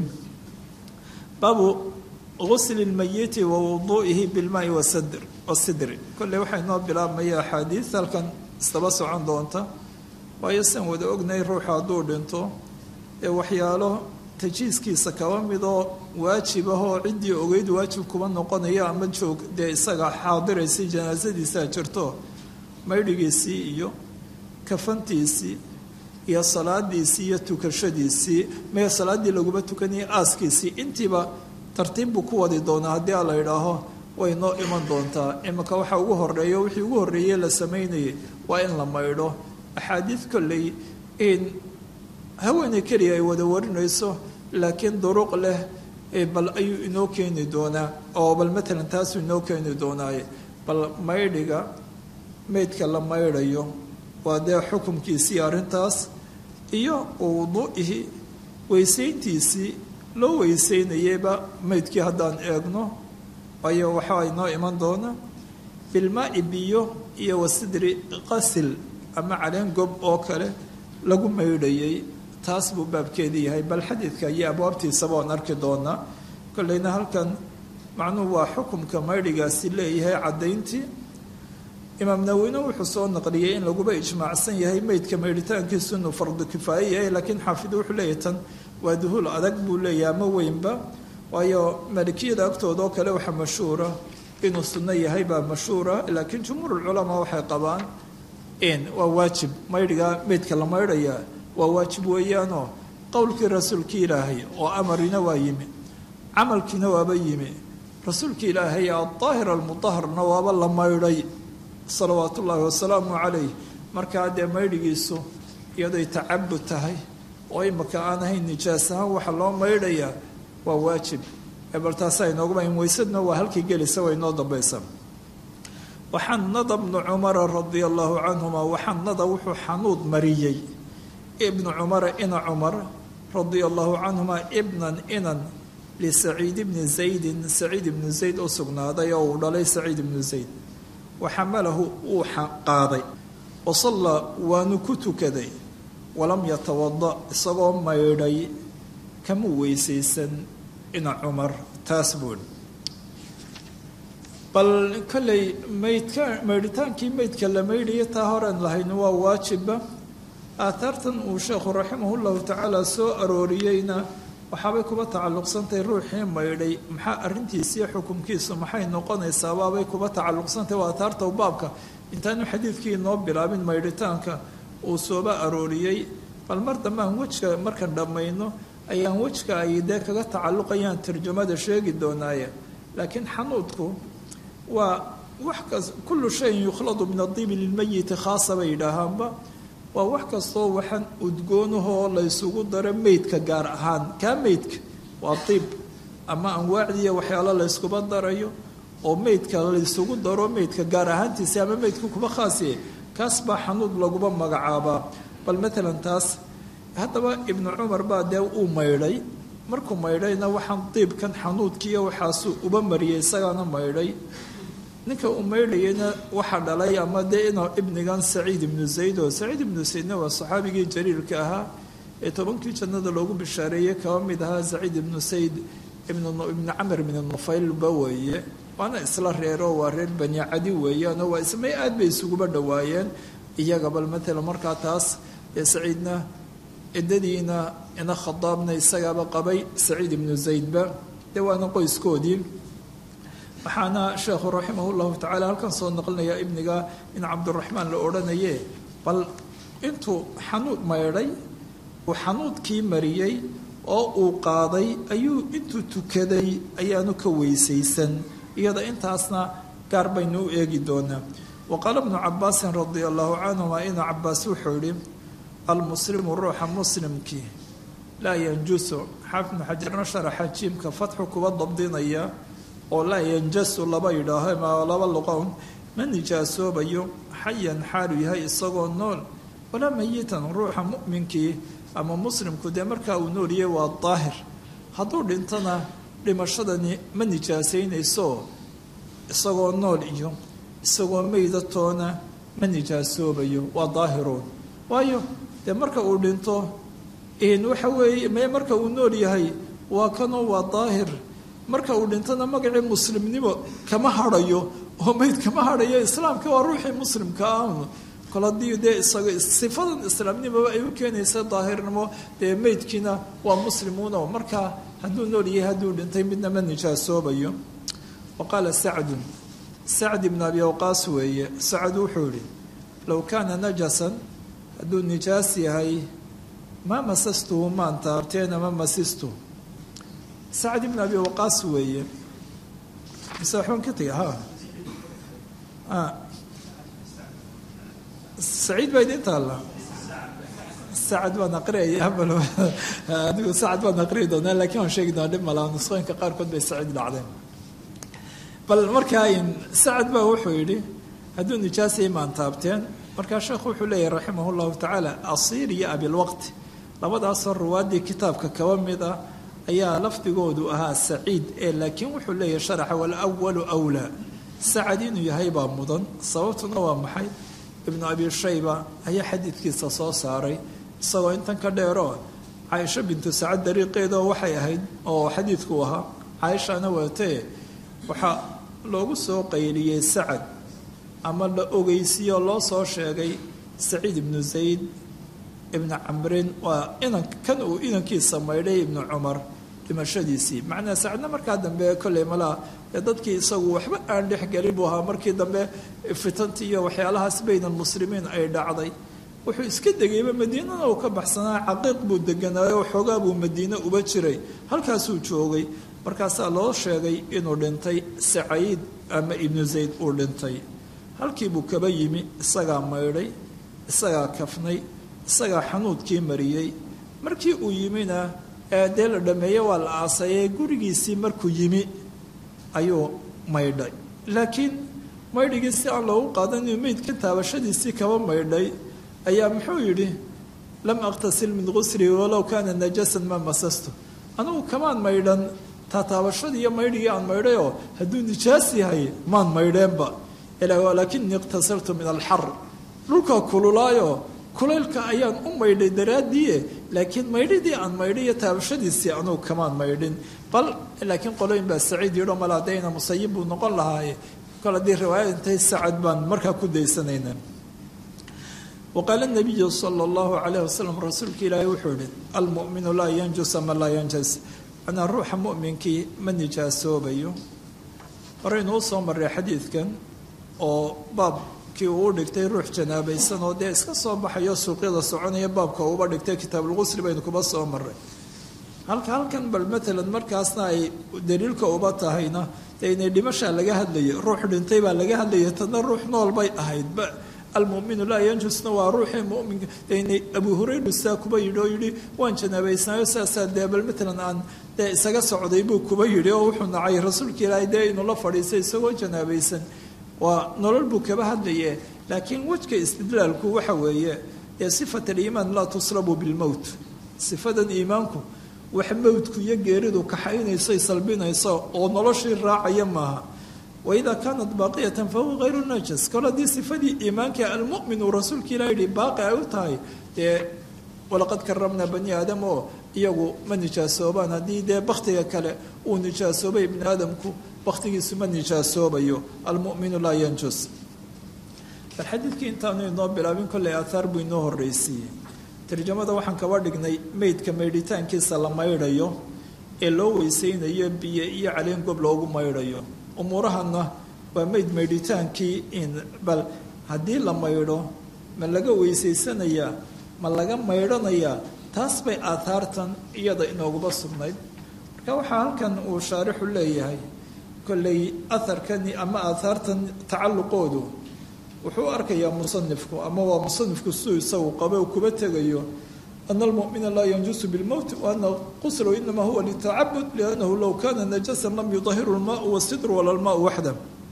S2: baabu gusli lmayiti wa wuduu'ihi bilmaai wasadr wasidri kolley waxaa inoo bilaabmaya axaadiid halkan isdaba socon doonta waayo san wada ognay ruuxa hadduu dhinto ee waxyaalo tajiiskiisa kaba midoo waajib ah oo ciddii ogeyd waajib kuba noqonaya ama joog dee isaga xaadiraysay janaasadiisaa jirto maydhigiisii iyo kafantiisii iyo salaadiisii iyo tukashadiisii mee salaaddii laguma tukanayay aaskiisii intiiba tartiib buu ku wadi doonaa haddii a la idhaaho way noo iman doontaa iminka waxa ugu horeeyo wixii ugu horreeyey la samaynayay waa in la maydho axaadiid kolley in haweeney keliya ay wada warinayso laakiin duruq leh bal ayuu inoo keeni doonaa oo bal matalan taasuu inoo keeni doonaaye bal maydhiga meydka la maydhayo waa dee xukumkiisii arrintaas iyo wuduu'ihi weysayntiisii loo weysaynayeyba meydkii haddaan eegno waayo waxaa inoo iman doona bilmaai biyo iyo wasidri qasil ama caleen gob oo kale lagu maydhayay taas buu baabkeedii yahay bal xadiidka iyo abwaabtiisaba oon arki doonaa kolleyna halkan macnuhu waa xukumka maydhigaasi leeyahay caddayntii imaam nawine wuxuu soo naqliyey in laguba ijmaacsan yahay meydka maydhitaankiisu inuu fardu kifaaye yahay laakiin xaafid wuxuu leeyahay tan waa duhuul adag buu leeyahay ama weynba waayo maalikiyada agtooda oo kale waxaa mashhuura inuu sunno yahay baa mashhuura laakiin jumhuurulculamaa waxay qabaan in waa waajib maydhigaa meydka la maydhayaa waa waajib weeyaanoo qowlkii rasuulkii ilaahay oo amarina waa yimi camalkiina waaba yimi rasuulkii ilaahay adaahir almudaharna waaba la maydhay salawaatu ullaahi wasalaamu calayh markaa dee maydhigiisu iyadoy tacabud tahay oo imaka aan ahayn nijaas ahaan waxa loo maydhayaa waa waajib bal taasaa inooguma in weysadna waa halkii gelisa way inoo dambaysa waxanada bnu cumara radia allahu canhuma waxanada wuxuu xanuud mariyey ibnu cumara ina cumar radia allahu canhuma ibnan inan lisaciid bni zaydin saciid ibnu zayd u sugnaaday oo uu dhalay saciid ibnu zayd waxamalahu wuu qaaday wasallaa waanu ku tukaday walam yatawada isagoo maydhay kama weysaysan ina cumar taas buui bal kolley maydka maydhitaankii maydka la maydhaya taa horean lahayn waa waajibba aataartan uu sheekhu raximahullahu tacaala soo arooriyeyna waxaabay kuba tacalluqsantahay ruuxii maydhay maxaa arrintiisiiyo xukumkiisu maxay noqonaysaa baabay kuba tacalluqsantahay waa aataarta baabka intaanu xadiidkii inoo bilaabin maydhitaanka uu sooba arooriyey bal mar dambe aan wejka markaan dhammayno ayaan wejka ay dee kaga tacalluqayaan tarjamada sheegi doonaaye laakiin xanuudku waa wax kas kullu shayin yukhladu min adiibi lilmayiti khaasa bay yidhaahaanba waa wax kastoo waxaan udgoonahoo laysugu daro meydka gaar ahaan kaa meydka waa diib ama anwaacdiiya waxyaalo layskuba darayo oo meydka laysugu daro meydka gaar ahaantiisa ama meydka kuba khaasiye kaas baa xanuud laguba magacaabaa bal matalan taas haddaba ibnu cumar baa dee uu maydhay markuu maydhayna waxaan diibkan xanuudkiiyo waxaasuu uba mariyay isagaana maydhay ninka uu maydhayayna waxaa dhalay ama dee inuu ibnigan saciid ibnu zayd oo saciid ibnu zaydna waa saxaabigii jaliilka ahaa ee tobankii jannada loogu bishaareeyey kaba mid ahaa saciid ibnu sayd ibnu camr ibnu nufaylba weeye waana isla reero waa reer bani cadi weeyaanoo waa ismay aad bay isuguba dhowaayeen iyaga bal matalan markaa taas ee saciidna ciddadiina ina khadaabna isagaaba qabay saciid ibnu zaydba dee waana qoyskoodii waxaana sheekhu raximah llahu tacala halkan soo naqlinaya ibniga in cabduraxmaan la odhanaye bal intuu xanuud maydhay uu xanuudkii mariyey oo uu qaaday ayuu intuu tukaday ayaanu ka weysaysan iyada intaasna gaar baynu u eegi doonaa wa qaala bnu cabaasin radia allahu canhuma ina cabaas wuxuu yihi almuslimu ruuxa muslimkii laa yanjusu xaafid bnu xajarna sharaxa jiimka fatxu kuba dabdinaya oo laa yanjasu laba yidhaaho ma laba luqown ma nijaasoobayo xayan xaalu yahay isagoo nool walaa mayitan ruuxa mu'minkii ama muslimku dee markaa uu nooliyay waa daahir hadduu dhintona dhimashadani ma nijaasaynayso isagoo nool iyo isagoo meydatoona ma nijaasoobayo waa daahiroon waayo dee marka uu dhinto waxa weeye me marka uu nool yahay waa kanoo waa daahir marka uu dhintona magacii muslimnimo kama hadhayo oo meyd kama hadhayo islaamka waa ruuxii muslimka ah kol haddii dee isaga sifadan islaamnimoba ay u keenaysa daahirnimo dee meydkiina waa muslimuuno markaa hadduu nool yahay hadduu dhintay midna ma nijaasoobayo wa qaala sacdun sacd ibn abi waqaas weeye sacd wuxuu yihi low kaana najasan hadduu nijaas yahay maa masastuhu maan taabteena ma masistu sacd ibn abi waqaas weeye mise waxbaan ka tegay ha saciid baa idin taalla sacad baan aqriyaya bal adigu sacad baan aqriyi doonaa lakiin waan sheegi doonaa dhib malaa nusqooyinka qaarkood bay saciid dhacdeen bal markaa sacad baa wuxuu yidhi hadduu nijaasay maan taabteen markaa sheekhu wuxuu leeyahy raximah llahu tacaala asiir iyo abilwaqti labadaasoo ruwaaddii kitaabka kaba mid ah ayaa lafdigoodu ahaa saciid ee laakiin wuxuu leeyahay sharaxa walawalu wlaa sacad inuu yahay baa mudan sababtuna waa maxay ibnu abi shayba ayaa xadiidkiisa soo saaray isagoo intan ka dheero caaisho bintu sacad dariiqeedoo waxay ahayd oo xadiidku ahaa caaishana waatee waxaa loogu soo qayliyey sacad ama la ogeysiiyoo loo soo sheegay saciid ibnu zayd ibnu camrin waa inan kan uu inankiisa maydhay ibnu cumar dhimashadiisii macnaa sacadna markaa dambe kolley malaa dee dadkii isagu waxba aan dhex gelin buu ahaa markii dambe fitantii iyo waxyaalahaas bayna almuslimiin ay dhacday wuxuu iska degayba madiinana uu ka baxsanaa caqiiq buu deganaayo xoogaa buu madiine uba jiray halkaasuu joogay markaasaa loo sheegay inuu dhintay sacayiid ama ibnu zayd uu dhintay halkiibuu kaba yimi isagaa maydhay isagaa kafnay isagaa xanuudkii mariyey markii uu yimina dee la dhameeye waa la aasayay gurigiisii markuu yimi ayuu maydhay laakiin maydhigii si aan loogu qaadan inuu meydka taabashadiisii kaba maydhay ayaa muxuu yidhi lam aqtasil min qusrii walow kaana najasan ma masasto anugu kamaan maydhan taataabashadii iyo maydhigii aan maydhayoo hadduu nijaas yahay maan maydheenba laakinii iqtasaltu min alxar dhulkaa kululaayo kulaylka ayaan u maydhay daraadiie laakiin maydhidii aan maydhay iyo taabashadiisii anugu kamaan maydhin bal laakiin qolooyin baa saciid yidho mala dayna musayib buu noqon lahaaye kol haddii riwaayad intay sacad baan markaa ku daysanayna waqaala nabiyu sala allahu calayh wasalam rasuulka ilaahay wuxuu yihi almu'minu laa yanjus ama laa yanjas manaa ruuxa mu'minkii ma nijaasoobayo horeynuu soo maray xadiidkan oo baabkii uu dhigtay ruux janaabaysan oo dee iska soo baxayo suuqyada soconaya baabka uuba dhigtay kitaabulqusli baynu kuba soo maray halka halkan bal matalan markaasna ay daliilka uba tahayna dee inay dhimashaa laga hadlayay ruux dhintay baa laga hadlayay tadna ruux nool bay ahayd almuminu laa yanjusna waa ruuxii muminka inay abu hurayra saa kuba yidhi oo yidhi waan janaabaysnaayo saasaa dee bal matalan aan dee isaga socday buu kuba yidhi oo wuxuu nacay rasuulka ilaahay dee inuu la fadhiistay isagoo janaabaysan waa nolol buu kaba hadlaye laakiin wejka istidlaalku waxa weeye dee sifat aliimaan laa tuslabu bilmowt sifadan iimaanku wax mowdku iyo geeridu kaxaynayso salbinayso oo noloshii raacaya maaha waidaa kaanat baaqiyatan fahuwa hayru najas kol haddii sifadii iimaanka almumin uu rasuulka ilah yihi baaqi ay u tahay dee walaqad karamnaa bani aadam oo iyagu ma nijaasoobaan haddii dee baktiga kale uu nijaasoobay ibni aadamku baktigiisu ma nijaasoobayo almuminu laa yanjus bal xadiidkii intaanu inoo bilaabin kolley aathaar buu inoo horreysiiyey tarjamada waxaan kaba dhignay meydka maydhitaankiisa la maydhayo ee loo weysaynayo biyo iyo caleen gob loogu maydhayo umuurahana waa meyd maydhitaankii in bal haddii la maydho ma laga weysaysanayaa ma laga maydhanayaa taas bay aathaartan iyada inooguba sugnayd marka waxaa halkan uu shaarixu leeyahay kolley aharkani ama aathaartan tacalluqoodu wuxuu arkayaa musanifku ama waa musanifku siduu isagu qabe uu kuba tegayo ana almumina laa yanjusu bilmowt waana quslu inama huwa litacabud liannahu low kana najasan lam yudahiru lmaau wasidru wala lmaau waxda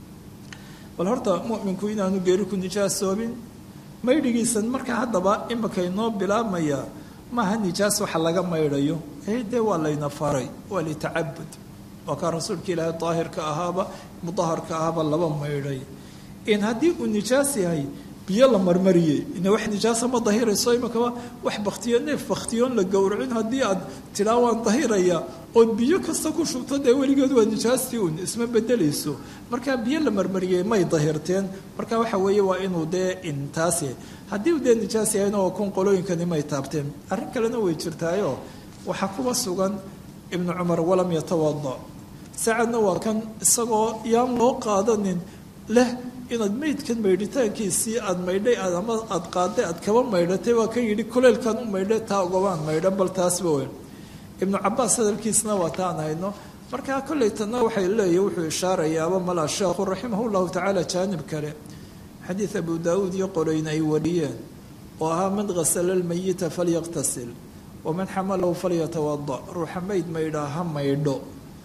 S2: bal horta muminku inaanu geeri ku nijaasoobin maydhigiisan marka haddaba imika inoo bilaabmaya maaha nijaas waxa laga maydhayo ee dee waa layna faray waa litacabud waa kaa rasuulka ilaahay daahirka ahaaba mudaharka ahaaba laba maydhay in haddii uu nijaas yahay biyo la marmariyey ina wax nijaasa ma dahirayso imakaba wax baktiyo neef baktiyoon la gowracin haddii aad tidhaa waan dahiraya ood biyo kasta ku shubto dee weligeed waa nijaastii un isma bedelayso marka biyo la marmariyey may dahirteen marka waxa weeye waa inuu dee intaas yahay haddii uu dee nijaas yahayna waa kun qolooyinkani may taabteen arrin kalena way jirtaayo waxaa kuba sugan ibnu cumar walam yatawada sacadna waa kan isagoo yaan loo qaadanin leh inaad meydkan maydhitaankiisii aada maydhay aad ama aada qaaday aad kaba maydhatay waa kan yidhi kuleylkan u maydhay taa ogobaan maydhan bal taasba weyn ibnu cabaas hadalkiisna waa taan hayno markaa kolleytana waxay leeyihi wuxuu ishaarayaaba malaa sheekhu raximah llahu tacaala jaanib kale xadiid abu daawuud iyo qoreyn ay wariyeen oo ahaa man hasala lmayita falyaqtasil waman xamalahu falyatawada ruuxa mayd maydhaa ha maydho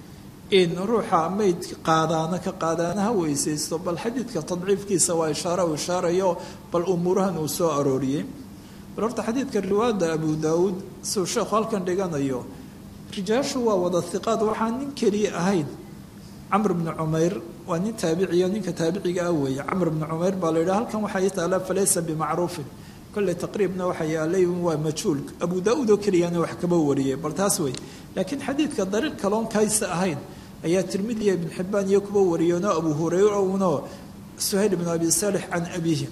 S2: in ruuxa mayd qaadaana ka qaadaana ha weysaysto bal xadiidka tadciifkiisa waa ishaare uu ishaarayo bal umuurahan uu soo arooriyey bal horta xadiidka riwaayada abu daawuud siuu sheekhu halkan dhiganayo rijaashu waa wada hiqaad waxaan nin keliya ahayn camr bni cumayr waa nin taabiciyo ninka taabiciga ah weeye camr bni cumayr baa la yidhaha halkan waxaa ii taala falaysa bimacruufin kolley taqriibna waxa yaalay waa majhuul abu daauud oo keliyana wax kaba wariyay bal taas wey laakiin xadiidka dariiq kaloon kaysa ahayn ayaa tirmidiya ibn xibaan iyo kuba wariyeenoo abu hurayra uno suhayl ibn abi saalix can abiihi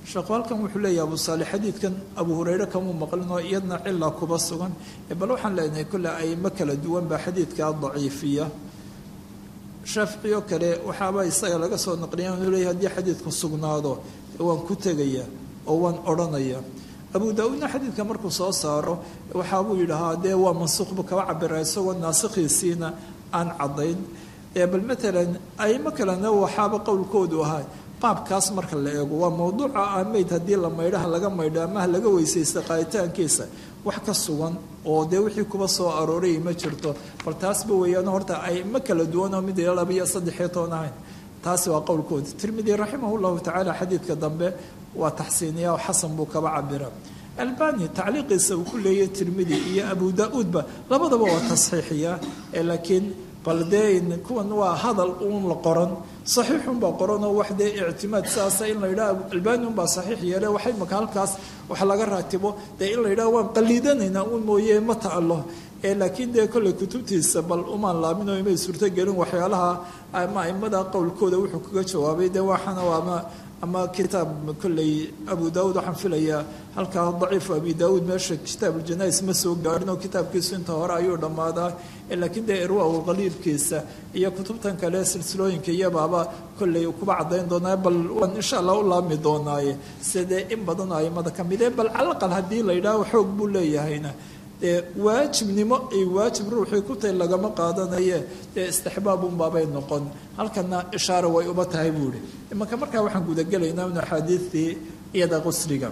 S2: sheekhu halkan wuxuu leeyahy abu saalix xadiidkan abu hureyre kamuu maqlinoo iyadna cila kuba sugan bal waxaan leenahay kolle aimo kala duwan baa xadiidkaa daciifiya shaafici oo kale waxaaba isaga laga soo naqliya inuu leeyahy haddii xadiidku sugnaado waan ku tegaya oo waan odhanaya abu daa-uudna xadiidka markuu soo saaro waxaabuu yidhahaa dee waa mansuuqbu kaba cabira isagoo naasikhiisiina aan caddayn bal matalan aimo kalena waxaaba qowlkoodu ahaa baabkaas marka la eego waa mawduuca ah meyd haddii la maydhaha laga maydho amaha laga weysaysta qaaditaankiisa wax ka sugan oo dee wixii kuba soo arooray ma jirto bal taasba weeyaan horta aimo kala duwan oo mid ila laba iyo saddexiyo toban ahayn taasi waa qowlkooda tirmidi raximah llahu tacaala xadiidka dambe waa taxsiiniya oo xasan buu kaba cabira albani tacliiqiisa uu ku leeyahy tirmidi iyo abu daa-uudba labadaba waa tasxiixiya laakiin bal dee kuwan waa hadal uun la qoran saxiixunbaa qoranoo wax dee ictimaad saasa in la yidhaha albani unbaa saxiix yeele waxay maka halkaas wax laga raatibo dee in la yidhaha waan qaliidanaynaa uun mooye ma ta'alo laakiin dee kolley kutubtiisa bal umaan laaminoo imay suurtogelin waxyaalaha ama aimada qowlkooda wuxuu kaga jawaabay dee waxaana ama ama kitaab kolley abu daauud waxaan filayaa halkaa daciifu abi daauud meesha kitaab uljanais ma soo gaadhin oo kitaabkiisu inta hore ayuu dhammaadaa laakiin dee irwa qaliilkiisa iyo kutubtan kale silsilooyinka iyabaaba kolley kuba caddayn doonaa bal waan insha allah u laabmi doonaaye sidee in badan oo aimada ka mid ee bal calaqal haddii la yidhaaho xoog buu leeyahayna dee waajibnimo ay waajib ruuxii ku tahay lagama qaadanaye dee istixbaabunbaabay noqon halkana ishaara way uba tahay buu ihi imanka markaa waxaan gudagelaynaa in axaadiidtii iyada qusriga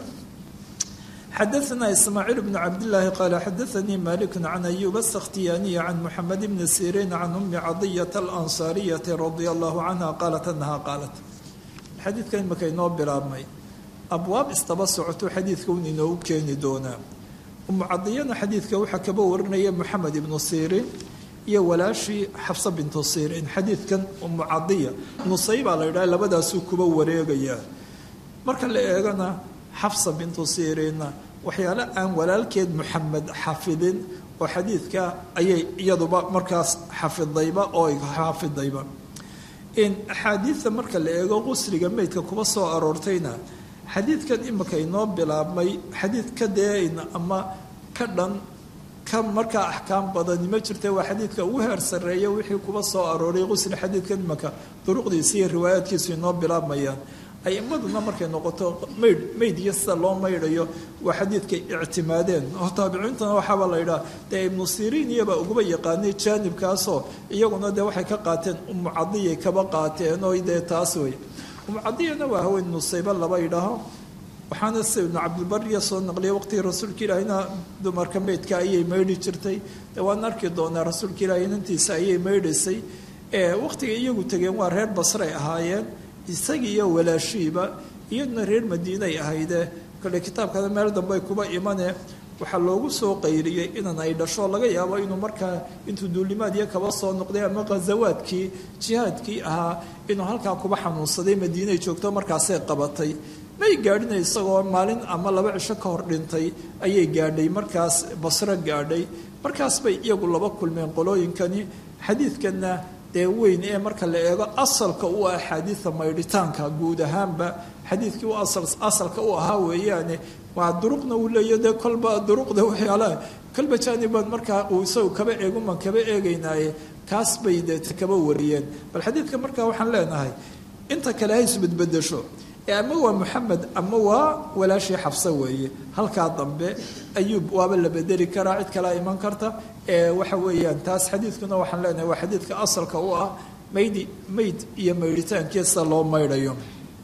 S2: xadaثna ismaaciil bn cabdillaahi qaala xadaanii malik can ayuba asakhtiyaaniyi can muxamed bni siriin can umi cadiyata alansaariyati radia allahu canha qaalat anaha qaalat xadiidka imaka inoo bilaabmay abwaab istaba socoto xadiidka un inoogu keeni doonaa umu cadiyana xadiidka waxaa kaba warinaya moxamed ibnu siriin iyo walaashii xafsa bintu siriin xadiidkan umu cadiya nusay baa la yidhaha labadaasuu kuba wareegayaa marka la eegana xafsa bintu siriinna waxyaale aan walaalkeed moxamed xafidin oo xadiidka ayay iyaduba markaas xafidayba oo xaafidayba in axaadiidta marka la eego qusriga meydka kuba soo aroortayna xadiidkan imika inoo bilaabmay xadiid ka deeyn ama ka dhan ka markaa axkaam badani ma jirta waa xadiidka ugu heer sarreeya wixii kuba soo arooray qusri xadiidkan imika duruqdiisa iyo riwaayaadkiisu inoo bilaabmayaan aimaduna markay noqoto maydh mayd iyo sida loo maydhayo waa xadiidkay ictimaadeen oo taabiciintana waxaaba la yidhaha dee ibnu siriin iyabaa uguba yaqaanay jaanibkaasoo iyaguna dee waxay ka qaateen umu cadiyay kaba qaateen oo dee taas wey umucadiyana waa haween nusayba laba idhaaho waxaana sida ibnu cabdilbariya soo naqliyay waqtigii rasuulka ilaahina dumarka meydka ayay maydhi jirtay dee waan arki doonaa rasuulka ilaahi inantiisa ayay maydhaysay waqtiga iyagu tegeen waa reer basray ahaayeen isagii iyo walaashiiba iyaduna reer madiinay ahayde kole kitaabkana meel dambe kuba imane waxaa loogu soo qayriyey inan ay dhasho laga yaabo inuu markaa intuu duulimaad iyo kaba soo noqday ama khazawaadkii jihaadkii ahaa inuu halkaa kuba xanuunsaday madiinay joogto markaasay qabatay may gaadhina isagoo maalin ama laba cisho ka hor dhintay ayay gaadhay markaas basro gaadhay markaas bay iyagu laba kulmeen qolooyinkani xadiidkanna dee weyn ee marka la eego asalka u ah axaadiida maydhitaanka guud ahaanba xadiidkii u asalka u ahaa weeyaane waa duruqna uu leeya dee kolba duruqda waxyaalaha kolba jaaniban markaa uu isagu kaba eeguman kaba eegaynaaye kaas bay dee kaba wariyeen bal xadiidka markaa waxaan leenahay inta kale ha isbedbedesho ee ama waa moxamed ama waa walaashii xabse weeye halkaa dambe ayuub waaba la bedeli karaa cid kalea iman karta ee waxa weeyaan taas xadiidkuna waxaan leenahay waa xadiidka asalka u ah maydi mayd iyo maydhitaankiisa loo maydhayo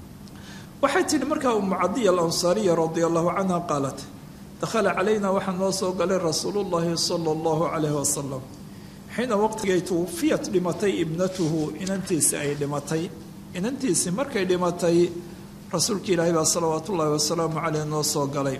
S2: waxay tihi markaa umu cadiya alansaariya radia allahu canha qaalat dakhala calayna waxaa noo soo galay rasuulu llahi sala allahu calayhi wasalam xiina waqtigay tuwufiyat dhimatay ibnatuhu inantiisi ay dhimatay inantiisi markay dhimatay rasuulka ilaahay baa salawaatu ullaahi wasalaamu caleyh noo soo galay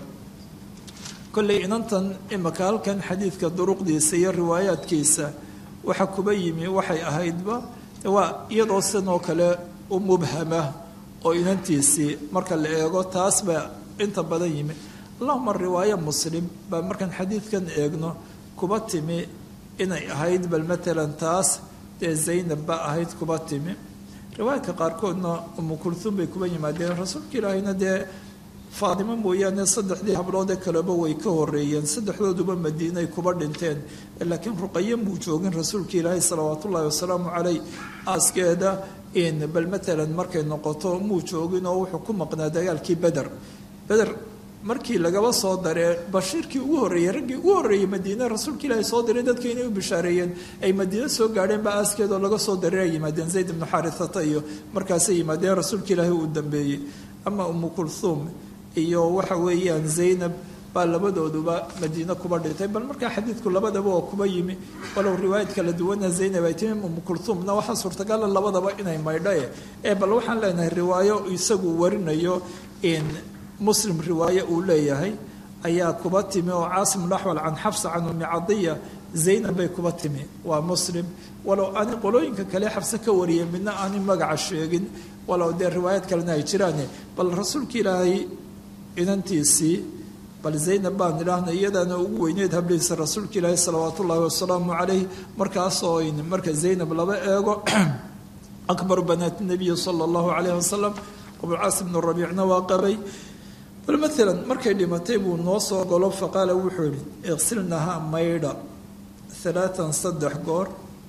S2: kollay inantan imaka halkan xadiidka duruqdiisa iyo riwaayaadkiisa waxa kuba yimi waxay ahaydba waa iyadoo sidoo kale u mubhama oo inantiisii marka la eego taas baa inta badan yimi allahuma riwaayo muslim baa markaan xadiidkan eegno kuba timi inay ahayd bal matalan taas dee zaynab ba ahayd kuba timi riwaayadka qaarkoodna umu kulhuum bay kuba yimaadeen rasuulka ilaahayna dee faadimo mooyaane saddexdii habloodee kaleba way ka horeeyeen saddexdooduba madiinay kuba dhinteen laakiin ruqaye muu joogin rasuulka ilaahay salawaat ullaahi wasalaamu caleyh aaskeeda bal matalan markay noqoto muu joogin oo wuxuu ku maqnaa dagaalkii beder beder markii lagaba soo daree bashiirkii ugu horreeyey raggii ugu horreeyey madiine rasuulka ilaahay soo diray dadka inay u bishaareeyeen ay madiine soo gaadheen ba aaskeedoo laga soo daray ay yimaadeen zayd ibnu xaarithata iyo markaasay yimaadeen rasuulka ilaahay uu dambeeyey ama umu kulhuum iyo waxa weeyaan zaynab baa labadooduba madiine kuba dhintay bal markaa xadiidku labadaba oo kuba yimi walow riwaayad kala duwana zaynab ay timi umu kulhuumna waxaa suurtagala labadaba inay maydhae ee bal waxaan leenahay riwaayo isagu warinayo in muslim riwaaye uu leeyahay ayaa kuba timi oo caasim laxwal can xafsa can umi cadiya zaynab bay kuba timi waa muslim walow aani qolooyinka kale xabse ka wariyay midna aanay magaca sheegin walow dee riwaayad kalena ay jiraan bal rasuulka ilaahay inantiisii bal zaynab baan idhaahna iyadaana ugu weyneyd hablihiisa rasuulka ilaahi salawaat ullaahi wasalaamu calayh markaasoo marka zaynab laba eego akbaru banaat nabiyi sala allahu calayh wasalam abulcaas bnu rabiicna waa qabay bal maalan markay dhimatay buu noo soo golo faqaala wuxuu yihi iqsilnaha maydha halaatan saddex goor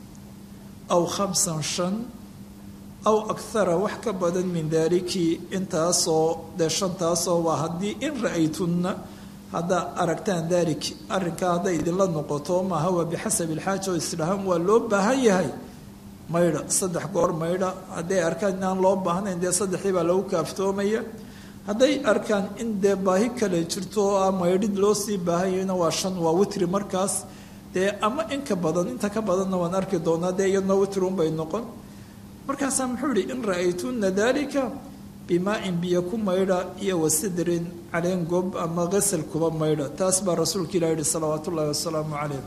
S2: aw khamsan shan aw akhara wax ka badan min daalikii intaasoo dee shantaasoo waa haddii in ra-aytunna haddaa aragtaan daalik arrinkaa hadday idinla noqoto maaha waa bixasabi ilxaaja oo isdhahaan waa loo baahan yahay maydha saddex goor maydha hadday arkaan inaan loo baahnayn dee saddexdii baa lagu kaaftoomaya hadday arkaan in dee baahi kale jirto oo ah maydhid loo sii baahanyahayna waa shan waa witri markaas dee ama inka badan inta ka badanna waan arki doonaa dee iyadna witrunbay noqon markaasaa muxuu ihi in ra-aytuna dalika bimaa-in biyo ku maydha iyo wasidrin caleen gob ama qasal kuba maydha taas baa rasuulka ilah yihi salawaat ullahi wasalaamu calayh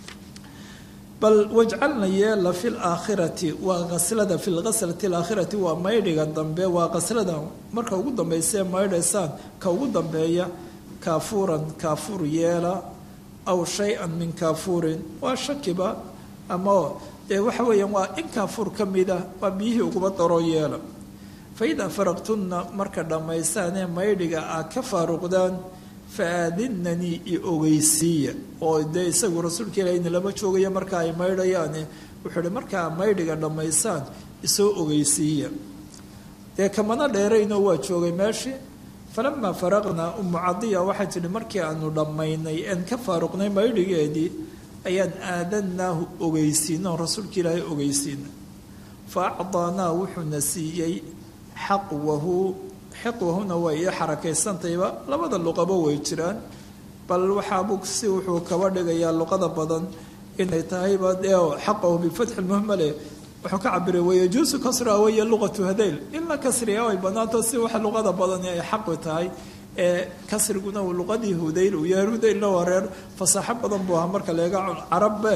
S2: bal wajcalna yeela fi laakhirati waa qaslada fi lghaslati alaakhirati waa maydhiga dambe waa qaslada marka ugu dambeysee maydhaysaan ka ugu dambeeya kaafuuran kaafuur yeela aw shay-an min kaafuurin waa shakiba ama dee waxa weeyaan waa in kaafuur ka mida waa biyihii uguba daro yeela fa idaa faraqtunna marka dhammaysaanee maydhiga aad ka faaruqdaan fa aadinanii i ogeysiiya oo dee isagu rasuulka ilaahayna lama joogaya marka ay maydhayaane wuxuu hi markaa maydhiga dhammaysaan isoo ogeysiiya dee kamana dheerayno waa joogay meeshii falamaa faraqnaa umu cadiya waxay tidhi markii aanu dhammaynay een ka faaruqnay maydhigeedii ayaan aadanaahu ogeysiino rasuulka ilaahay ogeysiina fa acdaanaa wuxuuna siiyey xaqwahu xiqwahuna waa ii xarakaysantayba labada luqaba way jiraan bal waxaabu si wuxuu kaba dhigayaa luqada badan inay tahayba dee xaqahu bifatxi lmuhmale wuxuu ka cabiray wayajuusu kasra waya luqatu hadayl in la kasriya ay banaanto si waxa luqada badani ay xaqi tahay ee kasriguna uu luqadii hudayl uu yahay hudaylna waa reer fasaaxo badan buu ahaa marka leega carabbe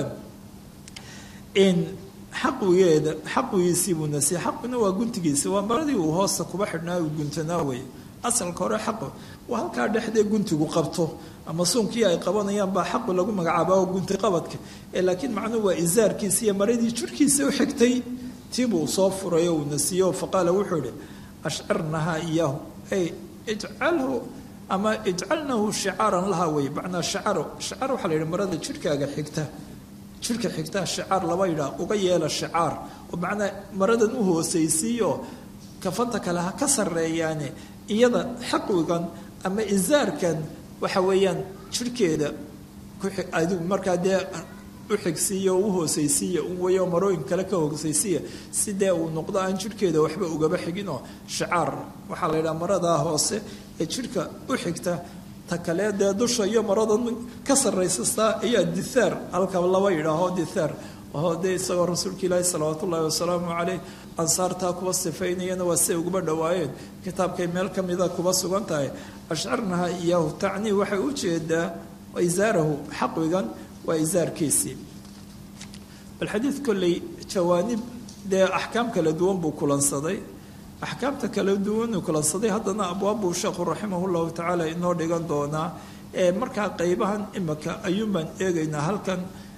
S2: in xaqwigeeda xaqwigiisii buu nasiye xaqina waa guntigiisi waa maradii uu hoosta kuba xidhnaa uu guntanaa wey asalka hore xaqu waa halkaa dhexdee guntigu qabto ama suunkii ay qabanayaan baa xaqu lagu magacaaba oo gunti qabadka ee laakiin macnuhu waa isaarkiisi iyo maradii jirhkiisa u xigtay tiibuu soo furay oo uu nasiiyo faqaala wuxuu ihi ashcirnahaa iyaahu ay ijcalhu ama ijcalnahu shicaaran laha wey macnaa shicaro shicaar waxaa la yidhi marada jirhkaaga xigta jirka xigtaa shicaar laba yidhaa uga yeela shicaar oo macnaa maradan u hoosaysiiyo kafanta kale ha ka sarreeyaane iyada xaqwigan ama isaarkan waxa weeyaan jirhkeeda adigu markaa dee u xigsiiya oo u hoosaysiiya u weyo marooyin kale ka hoosaysiiya si dee uu noqdo aan jirhkeeda waxba ugaba xiginoo shicaar waxaa la yidhaha maradaa hoose ee jirhka u xigta ta kale dee dusha iyo maradan ka sarraysastaa ayaa dithaar halka laba yidhaaho dithaar oo dee isagoo rasuulka ilaahi salawaatu ullaahi wasalaamu caleyh ansaartaa kuwa sifaynayana waa siay uguba dhowaayeen kitaabkay meel ka mida kuba sugan tahay ashcarnaha iyaahu tacnii waxay u jeedaa isaarahu xaqwigan waa isaarkiisii bal xadiid kolley jawaanib dee axkaam kala duwan buu kulansaday axkaamta kala duwanuu kulansaday haddana abwaabbuu sheekhu raximah llahu tacaala inoo dhigan doonaa ee markaa qeybahan imika ayuun baan eegaynaa halkan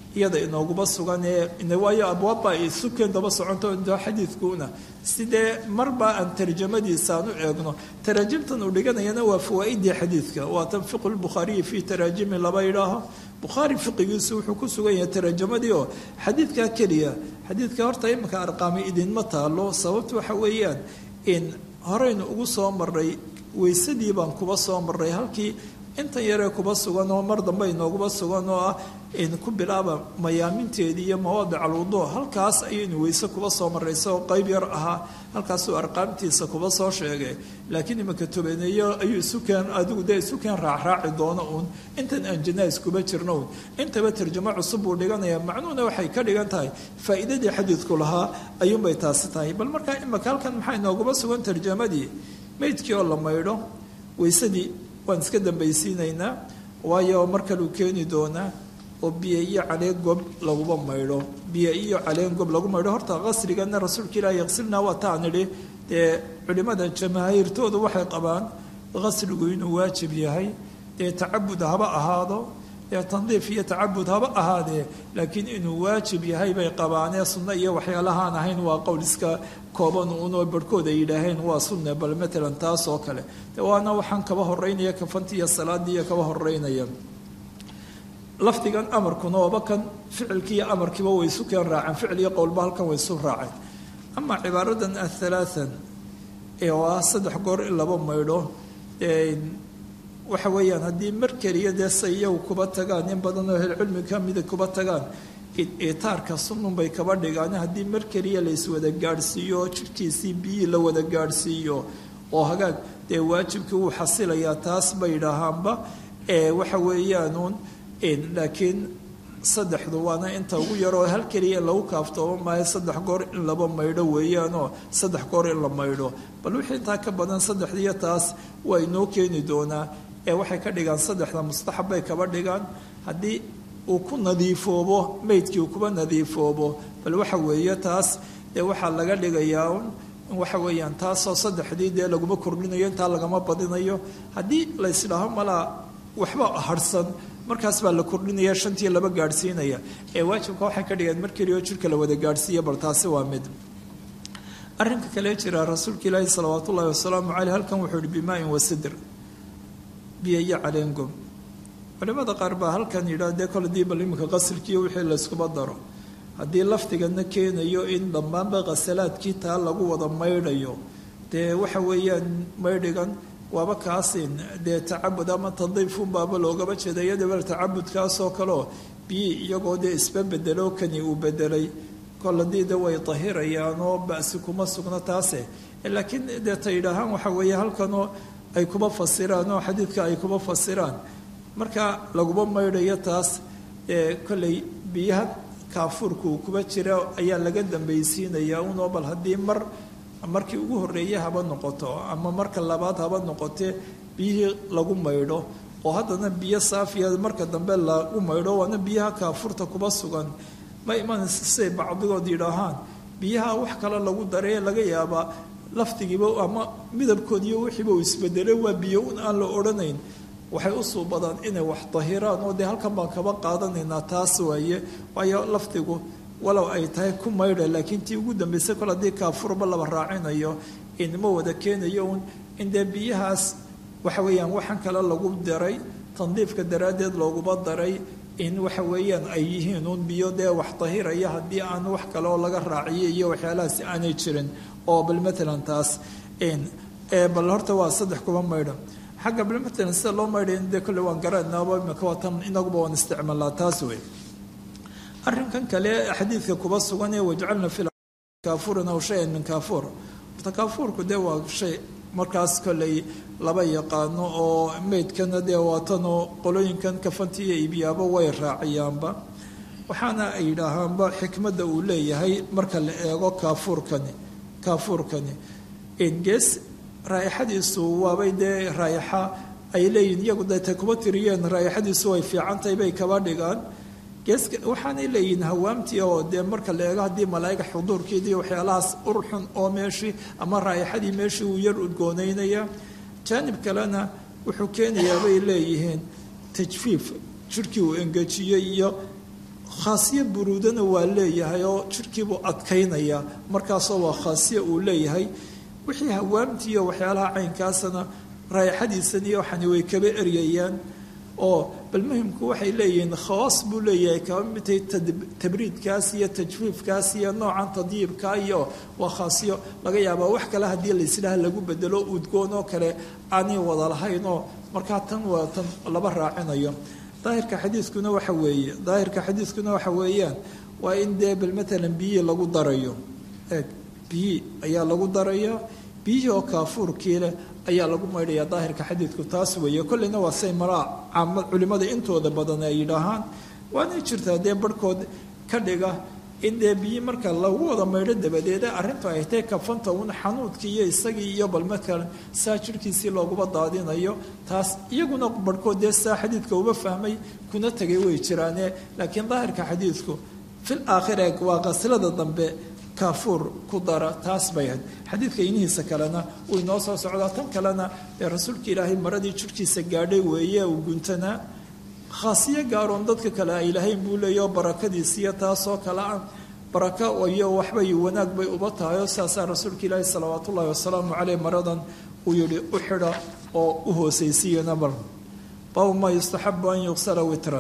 S2: iyada inooguma sugan ee waayo abwaabba ay sukeen daba soconto xadiidkuuna sidee marba aan tarjamadiisa aan u eegno taraajimtan uu dhiganayana waa fawaaidii xadiidka waa tan fiqu lbukhaariyi fii taraajimi laba idhaaho bukhaari fiqigiisu wuxuu ku sugan yahay tarajamadii oo xadiidkaa keliya xadiidka horta iminka arqaami idinma taalo sababta waxa weeyaan in horeynu ugu soo maray weysadii baan kuba soo maray halkii intan yaree kuba sugan oo mar dambe inooguba sugan oo ah in ku bilaaba mayaaminteedii iyo mawaadic alwudu halkaas ayaynu weyse kuba soo maray isagoo qayb yar ahaa halkaasuu arqaamtiisa kuba soo sheegay laakiin iminka tobaneeyo ayuu isukeen adigu dee isukeen raacraaci doono uun intan aan janais kuba jirno uun intaba tarjamo cusub buu dhiganaya macnuhuna waxay ka dhigan tahay faa'iidadii xadiidku lahaa ayuunbay taasi tahay bal markaa iminka halkan maxaa inooguba sugan tarjamadii meydkii oo la maydho weysadii waan iska dambaysiinaynaa waayo mar kaluu keeni doonaa oo biyo iyo caleen gob laguba maydho biyo iyo caleen gob lagu maydho horta qasrigana rasuulka ilaah yaqsilnaa waa taan idhi dee culimmada jamaahiirtoodu waxay qabaan qasrigu inuu waajib yahay dee tacabud haba ahaado dee tandiif iyo tacabud haba ahaadee laakiin inuu waajib yahay bay qabaanee sunno iyo waxyaalahaan ahayn waa qowl iska kooban uunoo barhkood ay yidhaaheen waa sunne bal matalan taas oo kale de waana waxaan kaba horeynaya kafanti iyo salaadii iyo kaba horeynaya lafdigan amarkuna ooba kan ficilkii iyo amarkiiba way isu keen raaceen ficil iyo qowlba halkan way isu raaceen amaa cibaaradan athalaathan ee oo ah saddex goor in laba maydho waxa weeyaan haddii mar keliya dee say iyagu kuba tagaan in badan oo ahlcilmi ka mida kuba tagaan itaarka sunnunbay kaba dhigaan haddii mar keliya la iswada gaadhsiiyo oo jidhkiisii biyihii la wada gaadhsiiyo oo hagaag dee waajibkii wuu xasilayaa taas bay idhaahaanba waxa weeyaanuun laakiin saddexdu waana inta ugu yaroo hal keliya in lagu kaaftoomo maayo saddex goor in laba maydho weeyaanoo saddex goor in la maydho bal wixii intaa ka badan saddexdiiyo taas waa inoo keeni doonaa ee waxay ka dhigaan saddexda mustaxab bay kaba dhigaan haddii uu ku nadiifoobo meydkii uu kuba nadiifoobo bal waxa weeye taas dee waxaa laga dhigayaa un waxa weeyaan taasoo saddexdii dee laguma kordhinayo intaa lagama badinayo haddii la ysdhaaho malaa waxba harsan markaas baa la kordhinaya shantii laba gaadhsiinaya ee waajibka waxay ka dhigeen mar keliya oo jirka la wada gaadhsiiya bal taasi waa mid arrinka kale jira rasuulka ilaahi salawaat ullahi wasalaamu caleyh halkan wuxuu ihi bimaain wasidr biyo iyo caleengom culimada qaar baa halkan yidhaah dee kole dii bal iminka qasilkiiyo wixii layskuba daro haddii lafdigana keenayo in dhammaanba qasalaadkii taa lagu wada maydhayo dee waxa weeyaan maydhigan waaba kaasin dee tacabud ama tadiifunbaaba loogaba jeeda iyadaba tacabudkaasoo kaleo biyi iyagoo dee isba bedelo kani uu bedelay kol haddii de way dahirayaan oo basi kuma sugno taase laakiin dee ta yidhaahaan waxa weeye halkanoo ay kuba fasiraan oo xadiidka ay kuba fasiraan marka laguma maydhayo taas kolley biyaha kaafuurka uu kuba jira ayaa laga dambaysiinayaa unoo bal haddii mar markii ugu horreeye haba noqoto ama marka labaad haba noqotee biyihii lagu maydho oo haddana biyo saafiya marka dambe lagu maydho waana biyaha kaafurta kuba sugan ma imanaysa siday bacdigood yidhaahaan biyaha wax kale lagu daree laga yaabaa lafdigiiba ama midabkoodiiyo wixiiba uu isbedelay waa biyo un aan la odhanayn waxay u suubadaan inay wax dahiraan oo dee halkan baan kaba qaadanaynaa taas waaye waayo lafdigu walow ay tahay ku maydha laakiin tii ugu dambaysay kol haddii kaafurba laba raacinayo inma wada keenayo un in dee biyahaas waxa weeyaan waxaan kale lagu daray tandiifka daraaddeed looguba daray in waxa weeyaan ay yihiin un biyo dee wax dahiraya haddii aan wax kale oo laga raaciyo iyo waxyaalahaasi aanay jirin oo bal matalan taas bal horta waa saddex kuba maydha xagga bal matalan sida loo maydhay dee kolle waan garanaaba imika waa tan inaguba waan isticmaalnaa taas wey arrinkan kale xadiidka kuba sugan ee wajcalna fi kaafurin aw shayan min kaafuur horta kaafuurku dee waa shay markaas kolley laba yaqaano oo meydkana dee waatanoo qolooyinkan kafantiiyo iibyaaba way raaciyaanba waxaana ay yidhaahaanba xikmadda uu leeyahay marka la eego kaafuurkani kaafuurkani gees raaixadiisu waabay dee raayaxa ay leeyihin iyagu deetay kuba tiriyeen raayaxadiisu way fiicantahay bay kaba dhigaan geeska waxaanay leeyihiin hawaamtii oo dee marka la eego haddii malaa'iga xuduurkeedii waxyaalahaas urxun oo meeshii ama raayaxadii meeshii uu yar udgoonaynaya jaanib kalena wuxuu keenayaa bay leeyihiin tajfiif jirhkii uu engejiyey iyo khaasiyo buruudana waa leeyahay oo jirhkiibuu adkaynaya markaasoo waa khaasiyo uu leeyahay wixii hawaamtiiyo waxyaalaha caynkaasana raayaxadiisan iyo waxani way kaba eryayaan oo bal muhimku waxay leeyihiin khawaas buu leeyahay kaba midtay tabriidkaas iyo tajfiifkaas iyo noocan tadyiibka iyo waa khaasiyo laga yaabaa wax kale haddii laysdhaha lagu bedelo udgoon oo kale aanay wada lahaynoo markaa tan waa tan laba raacinayo daahirka xadiiskuna waxa weeye daahirka xadiiskuna waxa weeyaan waa in dee bal matalan biyihii lagu darayo eeg biyii ayaa lagu daraya biyihii oo kaafuurkii leh ayaa lagu maydhaya daahirka xadiidku taas weeye kolleyna waa say maraa caamad culimmada intooda badan ay yidhaahaan waanay jirtaa dee barhkood ka dhiga in dee biyi marka lagu wada maydho dabadeeda arrintu ay tahay kafanta un xanuudkii iyo isagii iyo bal matalan saa jirhkiisii looguba daadinayo taas iyaguna barhkood dee saa xadiidka uba fahmay kuna tegay way jiraane laakiin daahirka xadiidku fil aakhir eeg waa qasilada dambe kaafuur ku dara taas bay ahayd xadiidka inihiisa kalena uu inoo soo socdaa tan kalena ee rasuulka ilaahay maradii jirhkiisa gaadhay weeye uu guntanaa khaasiyo gaaroon dadka kale ay lahayn buu leeyaho barakadiisiyo taasoo kale ah baraka iyo waxbay wanaag bay uba tahay oo saasaa rasuulka ilaahi salawaat ullahi wasalaamu caleyh maradan uu yihi u xidha oo u hoosaysiiyana mar baabu maa yustaxabu an yuqsala witran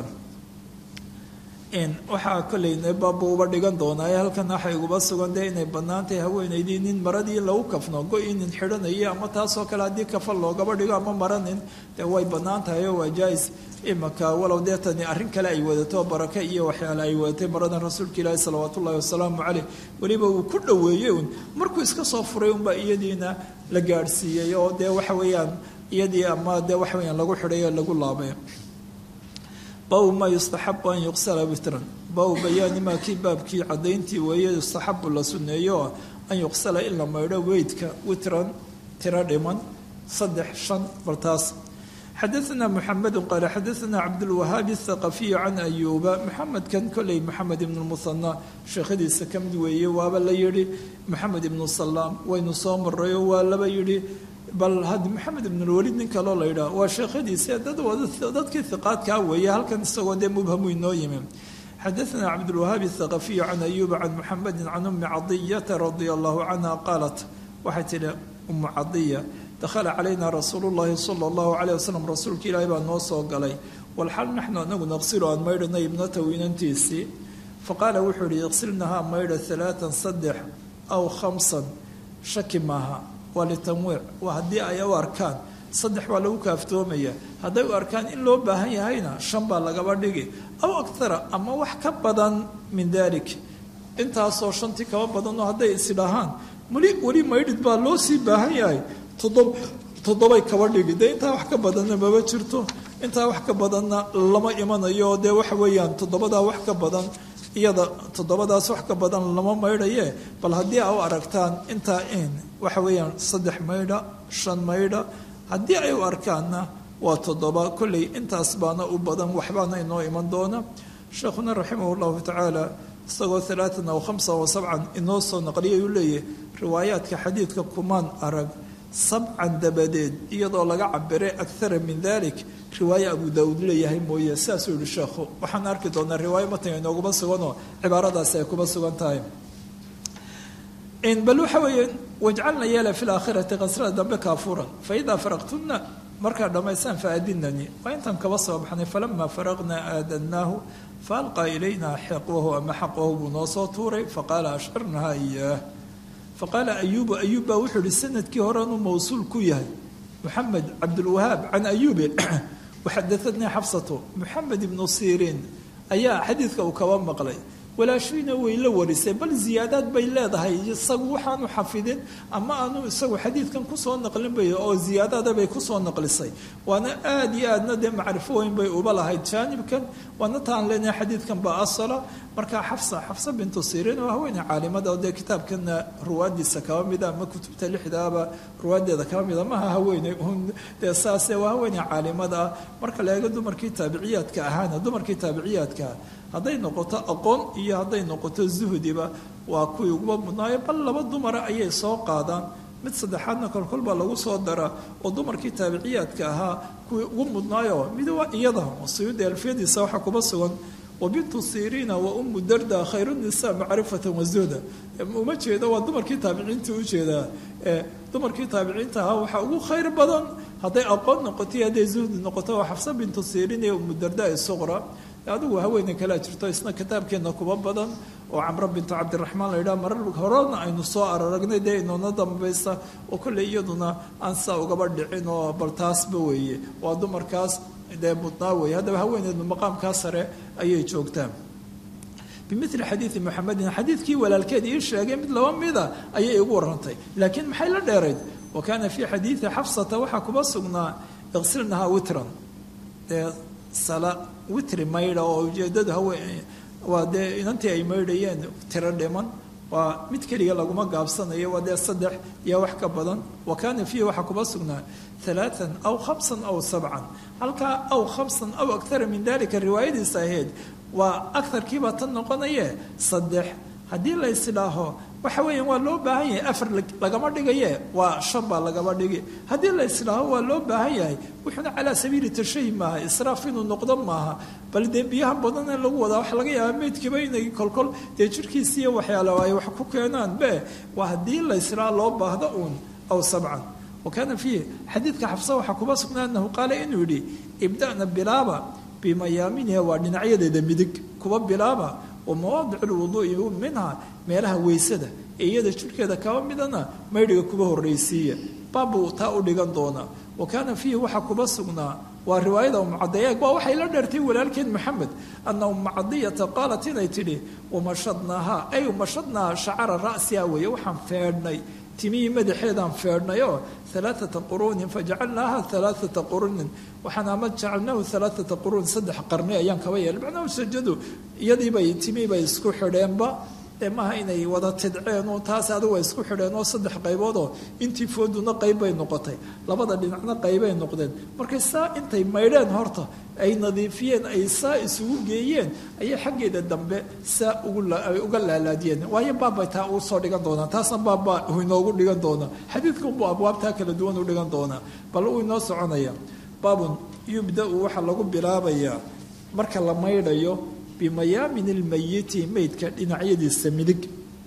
S2: waxaa kolleyna baabbu uba dhigan doonaa ee halkan waxay uguba sugan dee inay bannaan tahay haweenaydii nin maradii lagu kafno go-i nin xidhanayo ama taasoo kale haddii kafal loogaba dhigo ama maranin dee way bannaan tahay oo waa jaa-is imaka walow dee tani arrin kale ay wadato baraka iyo waxyaale ay wadatay maradan rasuulka ilaahi salawaat ullahi wasalaamu caleyh weliba uu ku dhoweeyey un markuu iska soo furay unbaa iyadiina la gaadhsiiyey oo dee waxa weeyaan iyadii ama dee waxa weyaan lagu xidhay oo lagu laabay baabu maa yustaxabu an yuqsala witran baabu bayaani maa kii baabkii caddayntii weeye yustaxabu la sunneeyo an yuqsala in la maydho weydka witran tiro dhiman saddex shan bartaas xadaثna mxamedu qaala xadaثna cabdulwahaabi الthaqafiyu can ayuuba maxamedkan koley maxamed ibn muhana sheekhadiisa ka mid weeye waaba la yihi maxamed ibnu salaam waynu soo marayo waa laba yihi bal had maxamed ibnulwaliid nin kaloo la yidhaah waa sheekhadiisa dad dadkii hiqaadkaa weeye halkan isagoo dee mubhamu inoo yimi xadaثna cabdulwahaabi الthaqafiyu can ayuuba can muxamedi can umi cadiyata radia allahu canha qaalat waxay tihi umu cadiya dakhala calayna rasuulu llahi sala allahu calayh wasalam rasuulka ilaahi baa noo soo galay walxal naxnu anagu naqsilu aan maydhanay ibnatahu inantiisii faqaala wuxuu yihi iqsilnahaa maydha alaaan saddex aw khamsan shaki maaha waa litamwiic waa haddii ay u arkaan saddex baa lagu kaaftoomaya hadday u arkaan in loo baahan yahayna shan baa lagaba dhigi aw aktara ama wax ka badan min dalik intaasoo shantii kaba badanoo hadday isidhahaan weli weli maydhid baa loo sii baahan yahay toddob toddobay kaba dhigi dee intaa wax ka badanna maba jirto intaa wax ka badanna lama imanayo dee waxa weeyaan toddobadaa wax ka badan iyada toddobadaas wax ka badan lama maydhaye bal haddii a u aragtaan intaa in waxa weeyaan saddex maydha shan maydha haddii ay u arkaanna waa toddoba kolley intaas baana u badan waxbaana inoo iman doona sheekhuna raximah llahu tacaala isagoo alaatan aw khamsa wa sabcan inoo soo naqliyay uu leeyahy riwaayaadka xadiidka kumaan arag sabcan dabadeed iyadoo laga cabiray akara min dalik riwaaye abu daauud leeyahay mooye sidaasuu yihi sheekhu waxaan arki doonaa riwaayo matanga inooguma suganoo cibaaradaasi ay kuma sugan tahay bal waxa weeye wajcalna yeela fi laakhirati qasrada dambe kaafuran faidaa faraqtuna markaa dhammaystaan faadinanii waa intaan kaba soo baxnay falamaa faraqnaa aadanaahu faalqaa ilayna xiqwahu ama xaqwahu buu noo soo tuuray faqaala ashcirnaha iyaah faqaala ayuubu ayuub baa wuxuu ihi sanadkii horenuu mawsuul ku yahay moxamed cabdulwahaab can ayuubi waxadaatnii xabsatu moxamed ibnu siriin ayaa xadiidka uu kaba maqlay walaashayna way la warisay bal ziyaadaad bay leedahay isagu waxaanu xafidin ama aanu isagu xadiidkan kusoo naqlin bay oo ziyaadaada bay kusoo naqlisay waana aada iyo aadna dee macrifo weyn bay uba lahayd jaanibkan waana taan leenahay xadiidkan baa asala markaa xafsa xafsa bintu siriin waa haweeney caalimada oo dee kitaabkana ruwaadiisa kaba mida ama kutubta lixdaaba ruwaadeeda kaba mida maha haweeney un dee saase waa haweeney caalimada ah marka la eego dumarkii taabiciyaadka ahaana dumarkii taabiciyaadkaa hadday noqoto aqoon iyo hadday noqoto zuhdiba waa kuwii uguba mudnaayo bal laba dumara ayay soo qaadaan mid saddexaadna kolkol baa lagu soo dara oo dumarkii taabiciyaadka ahaa kuwii ugu mudnaayo mid waa iyada suyuudi alfiyadiisa waxaa kuba sugan wa bintu siriina wa umu darda khayru nisaa macrifatan wazuhda uma jeedo waa dumarkii taabiciinta ujeedaa dumarkii taabiciinta ahaa waxaa ugu khayr badan hadday aqoon noqoto iyo hadday zuhdi noqoto waa xafsa bintu siriin iyo umu darda suqra adigu haweeney kalea jirto isna kitaabkeena kuba badan oo camro bintu cabdiraxmaan la yidhaha marar horena aynu soo araragnay dee inoona dambaysa oo kolley iyaduna aan saa ugaba dhicin oo bal taasba weeye waa dumarkaas dee mudnaa weeye haddaba haweeneedu maqaamkaa sare ayay joogtaa bimili xadiidi muxamedin xadiidkii walaalkeed ii sheegay mid laba mida ayay igu warantay laakiin maxay la dheerayd wa kaana fii xadiidi xafsata waxaa kuba sugnaa iqsilnahaa witran dee sala witri maydha oo ujeedadu haween waa dee inantii ay maydhayeen tiro dhiman waa mid keliga laguma gaabsanayo waa dee saddex iyo wax ka badan wa kaana fiihi waxaa kuba sugnaa alaaan aw khamsan aw sabcan halkaa aw khamsan aw akara min dalika riwaayadiisa ahayd waa agarkiibaa tan noqonaye saddex haddii la islaaho waxa weeyaan waa loo baahan yahay afar lagama dhigaye waa shan baa lagama dhigi haddii la islaaho waa loo baahan yahay wuxuuna calaa sabiili tashahi maaha israaf inuu noqdo maaha bal dee biyaha badan in lagu wadaa waxa laga yaabaa meydkiiba inay kolkol dee jirkiisiiyo waxyaala ay wax ku keenaan be waa haddii la islaaho loo baahdo uun aw sabcan wa kaana fiihi xadiidka xafsa waxaa kuba sugnaa anahu qaala inuu yidhi ibda'na bilaaba bimayaaminiha waa dhinacyadeeda midig kuba bilaaba wa mawaadic lwuduui minha meelaha weysada ee iyada jirhkeeda kaba midana maydhiga kuba horraysiiya baabbuu taa u dhigan doonaa wa kaana fiihi waxaa kuba sugnaa waa riwaayada umcadiya waa waxay la dheertay walaalkeed maxamed ana umcadiyata qaalat inay tidhi umashadnaaha ay umashadnaa shacara ra'siha weeye waxaan feedhnay timihii madaxeedaan feedhnay oo alaaata quruunin fajacalnaaha alaaata quruunin waxaan ama jacalnaahu alaaata quruun saddex qarni ayaan kaba yeelay macnahu sajadu iyadiibay timihiibay isku xidheenba ee maaha inay wada tidceen oo taas adigu ay isku xidheen oo saddex qayboodoo intii fooduna qayb bay noqotay labada dhinacna qaybay noqdeen markay saa intay maydheen horta ay nadiifiyeen ay saa isugu geeyeen ayay xaggeeda dambe saa uguay uga laalaadiyeen waayo baabbay taa uu soo dhigan doonaa taasna baabbaa uu inoogu dhigan doonaa xadiidkunbuu abwaabtaa kala duwan u dhigan doonaa bal uu inoo soconaya baabun yubda-u waxaa lagu bilaabayaa marka la maydhayo bimayaamin ilmayiti meydka dhinacyadiisa midig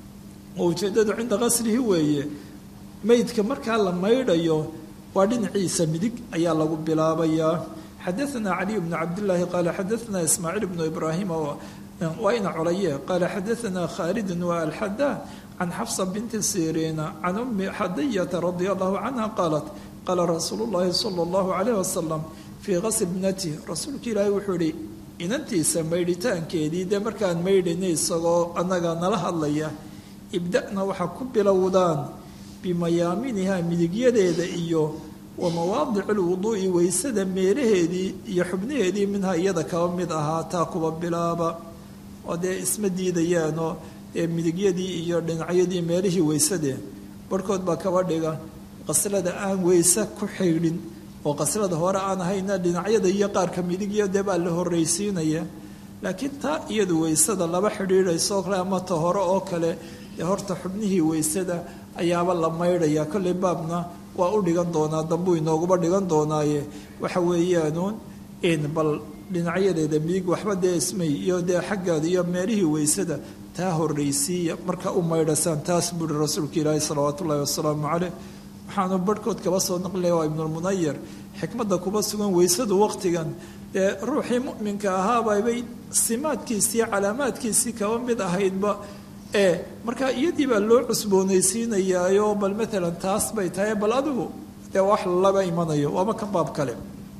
S2: oo ujeeddadu cinda qasrihi weeye meydka markaa la maydhayo waa dhinaciisa midig ayaa lagu bilaabayaa xadaanaa caliy bnu cabdillaahi qaala xadaanaa ismaaciil bnu ibraahim waa ina colaye qaala xadaanaa khaalidun wa alxadaa can xafsa binti siriina can ummi xadiyata radia allahu canha qaalat qaala rasuulu llaahi sala allahu calayh wasalam fii qasri bnati rasuulka ilaahi wuxuu ihi inantiisa maydhitaankeedii dee markaan maydhaynay isagoo annaga nala hadlaya ibda'na waxaa ku bilowdaan bimayaaminiha midigyadeeda iyo wa mawaadici lwuduu'i weysada meelaheedii iyo xubnaheedii minha iyada kaba mid ahaa taa kuba bilaaba oo dee isma diidayaanoo dee midigyadii iyo dhinacyadii meelihii weysadee barhkood baa kaba dhiga qaslada aan weyse ku xidhin oo qaslada hore aan ahayna dhinacyada iyo qaarka midigyo dee baa la horraysiinaya laakiin taa iyadu weysada laba xidhiidhaysoo kale ama ta hore oo kale dee horta xubnihii weysada ayaaba la maydhaya kolley baabna waa u dhigan doonaa dambuu inooguba dhigan doonaaye waxa weeyaanuun in bal dhinacyadeeda midig waxba dee ismay iyo dee xaggaada iyo meelihii weysada taa horraysiiya marka u maydhasaan taas buuri rasuulka ilaahi salawaatu ullahi wasalaamu caleyh waxaanu barhkood kaba soo naqlaya waa ibnulmunayar xikmadda kuba sugan weysadu waqtigan dee ruuxii mu'minka ahaabaybay simaadkiisii calaamaadkiisii kaba mid ahaydba ee marka iyadii baa loo cusboonaysiinayaayo bal maalan taas bay tahay bal adigu dee wax laba imanayo waaba ka baab kale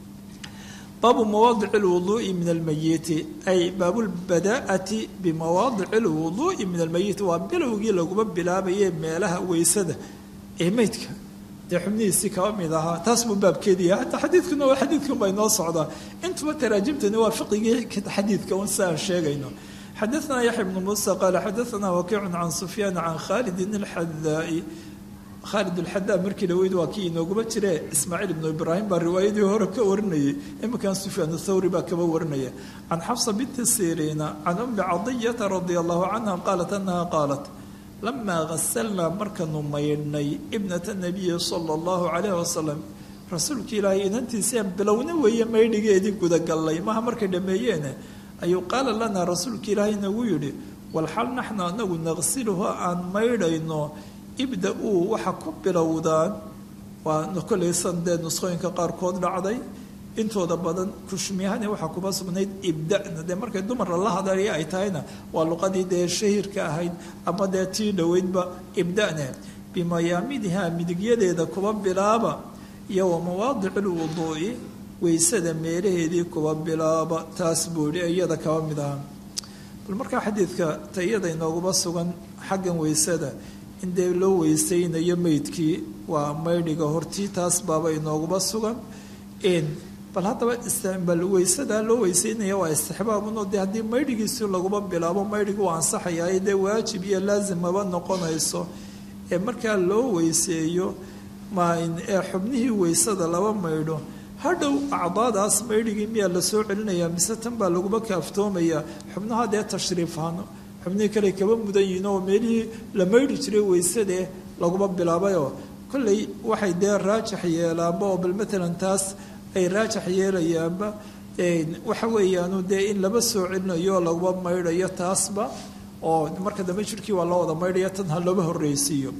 S2: baabu mawaadici lwuduu'i min almayiti ay baabulbadaa'ati bimawaadici lwuduu'i min almayiti waa bilowgii laguma bilaabaye meelaha weysada ee meydka dee xubnihiisii kaba mid ahaa taas buu baabkeediya hataa xadiidkuna waa xadiidkan baa inoo socdaa intuba taraajimtani waa fiqigii xadiidka un si aan sheegayno xadaanaa yaxya bnu muusa qaala xadaanaa wakiicun can sufyaan can khaalidin alxadaai khaalid alxadaa markii dhaweyd waa kii inooguma jire ismaaciil ibnu ibraahim baa riwaayadii hore ka warinayay iminkan sufyaan thawri baa kaba warinaya can xafsa binti siriina can ummi cadiyata radia allahu canha qaalat anaha qaalat lamaa ghasalnaa markanu maydhnay ibnata nabiyi sala allahu calayh wasalam rasuulka ilaahay inantiisii aan bilowna weeye maydhigeedii gudagallay maha markay dhameeyeene ayuu qaala lanaa rasuulka ilaahay nagu yidhi walxal naxnu anagu naqsiluhu aan maydhayno ibda-uu waxa ku bilowdaan waa kolaysan dee nusqooyinka qaarkood dhacday intooda badan kushmiyahani waxaa kuba sugnayd ibdana dee markay dumarla la hadalaya ay tahayna waa luqadii dee shahiirka ahayd ama dee tii dhoweydba ibdane bimayaamidiha midigyadeeda kuba bilaaba iyo wa mawaadici lwuduu'i weysada meelaheedii kuba bilaaba taas buu yihi iyada kaba mid aha bal markaa xadiidka ta iyada inooguba sugan xaggan weysada in dee loo weysaynayo meydkii waa maydhiga hortii taas baaba inooguba sugan bal haddaba bal weysadaa loo weyseynaya waa istixbaabunoo dee haddii maydhigiisi laguma bilaabo maydhigi waa ansaxayaa dee waajib iyo laasimaba noqonayso ee markaa loo weyseeyo ee xubnihii weysada laba maydho hadhow acdaadaas maydhigii miyaa lasoo celinayaa mise tan baa laguma kaaftoomayaa xubnaha dee tashriifhano xubnihii kale kaba mudan yihiin oo meelihii la maydhi jiray weysadee laguma bilaabayoo kolley waxay dee raajax yeelaanba oo bal matalan taas ay raajax yeelayaanba waxa weeyaanu dee in laba soo celinayo laguma maydhayo taasba oo marka dambe jirkii waa loo wada maydhaya tan ha looba horreysiiyo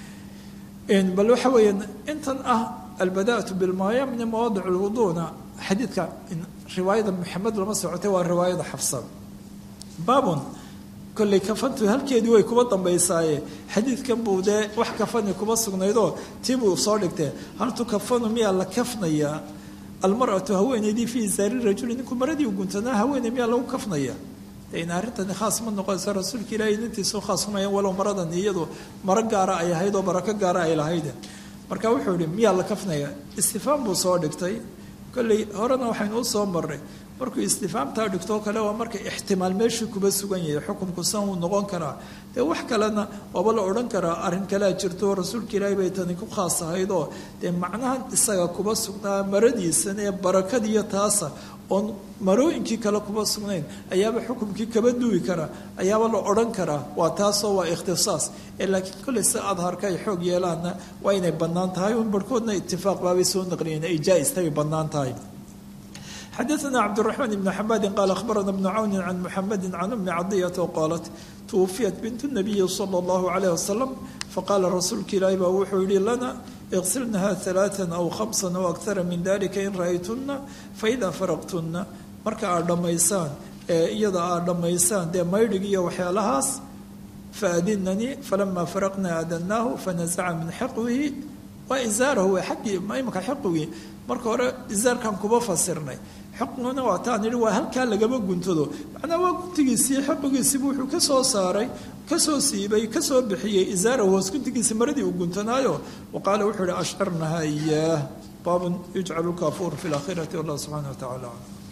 S2: bal waxa weeyaan intan ah albadaatu bilmaaya min mawaadic lwuduuna xadiidka riwaayada maxamed lama socotay waa riwaayada xafsa baabun kolley kafantu halkeedii way kuba dambaysaaye xadiidkan buu dee wax kafani kuba sugnaydoo tii buu soo dhigtee hal tukafanu miyaa la kafnayaa almaratu haweeneydii fii isaari rajuli ninku maradii u guntanaa haweeney miyaa lagu kafnaya in arrintani khaas ma noqonayso rasuulka ilaahay nintiisu khaas kumayan walow maradan iyadu maro gaara ay ahayd oo barako gaara ay lahayd marka wuxuu yihi miyaa la kafnaya istifaam buu soo dhigtay kolley horena waxaynu u soo marnay markuu istifaamtaa dhigtoo kale waa marka ixtimaal meeshii kuba sugan yahay xukunku san uu noqon karaa dee wax kalena waaba la odhan karaa arrin kalea jirto rasuulka ilaahay bay tani ku khaas ahayd oo dee macnahan isaga kuba sugnaa maradiisan ee barakadiiyo taasa oon marooyinkii kale kuba sugnayn ayaaba xukumkii kaba duwi karaa ayaaba la odhan karaa waa taasoo waa ikhtisaas ee laakiin kolley si adharka ay xoog yeelaanna waa inay bannaan tahay un barhkoodna itifaaq baabay soo naqliyeen ay jaa-istay bannaan tahay xadaثna cabdالرaحman بn xamadi qaal akhbarana bnu cawni can muxamadi can umi cadiyata qaalat twufiyat bint الnabiyi slى اllahu عalيه wasalam faqaala rasuulka ilaahi baa wuxuu yihi lana iqsilnaha ثalaaثa aw hamsa aw akara min dalika in ra'aytuna faida faraqtuna marka aad dhammaysaan ee iyada aad dhammaysaan dee maydhig iyo waxyaalahaas faadinanii falama faraqna adanaahu fanaزca min xiqwihi waa izaarahu waa xaggii imaka xiqwigii marka hore izaarkan kuba fasirnay xiqiguna waa taan yihi waa halkaa lagama guntado macnaa waa guntigiisii xiqigiisiibu wuxuu ka soo saaray kasoo siibay kasoo bixiyey izaarahu hoos guntigiisi maradii uu guntanaayo wa qaala wuxuu yihi ashcirnaha iyaah baabun yujcalu lkafuur fi laakhirati wallah subxana wa tacala aclam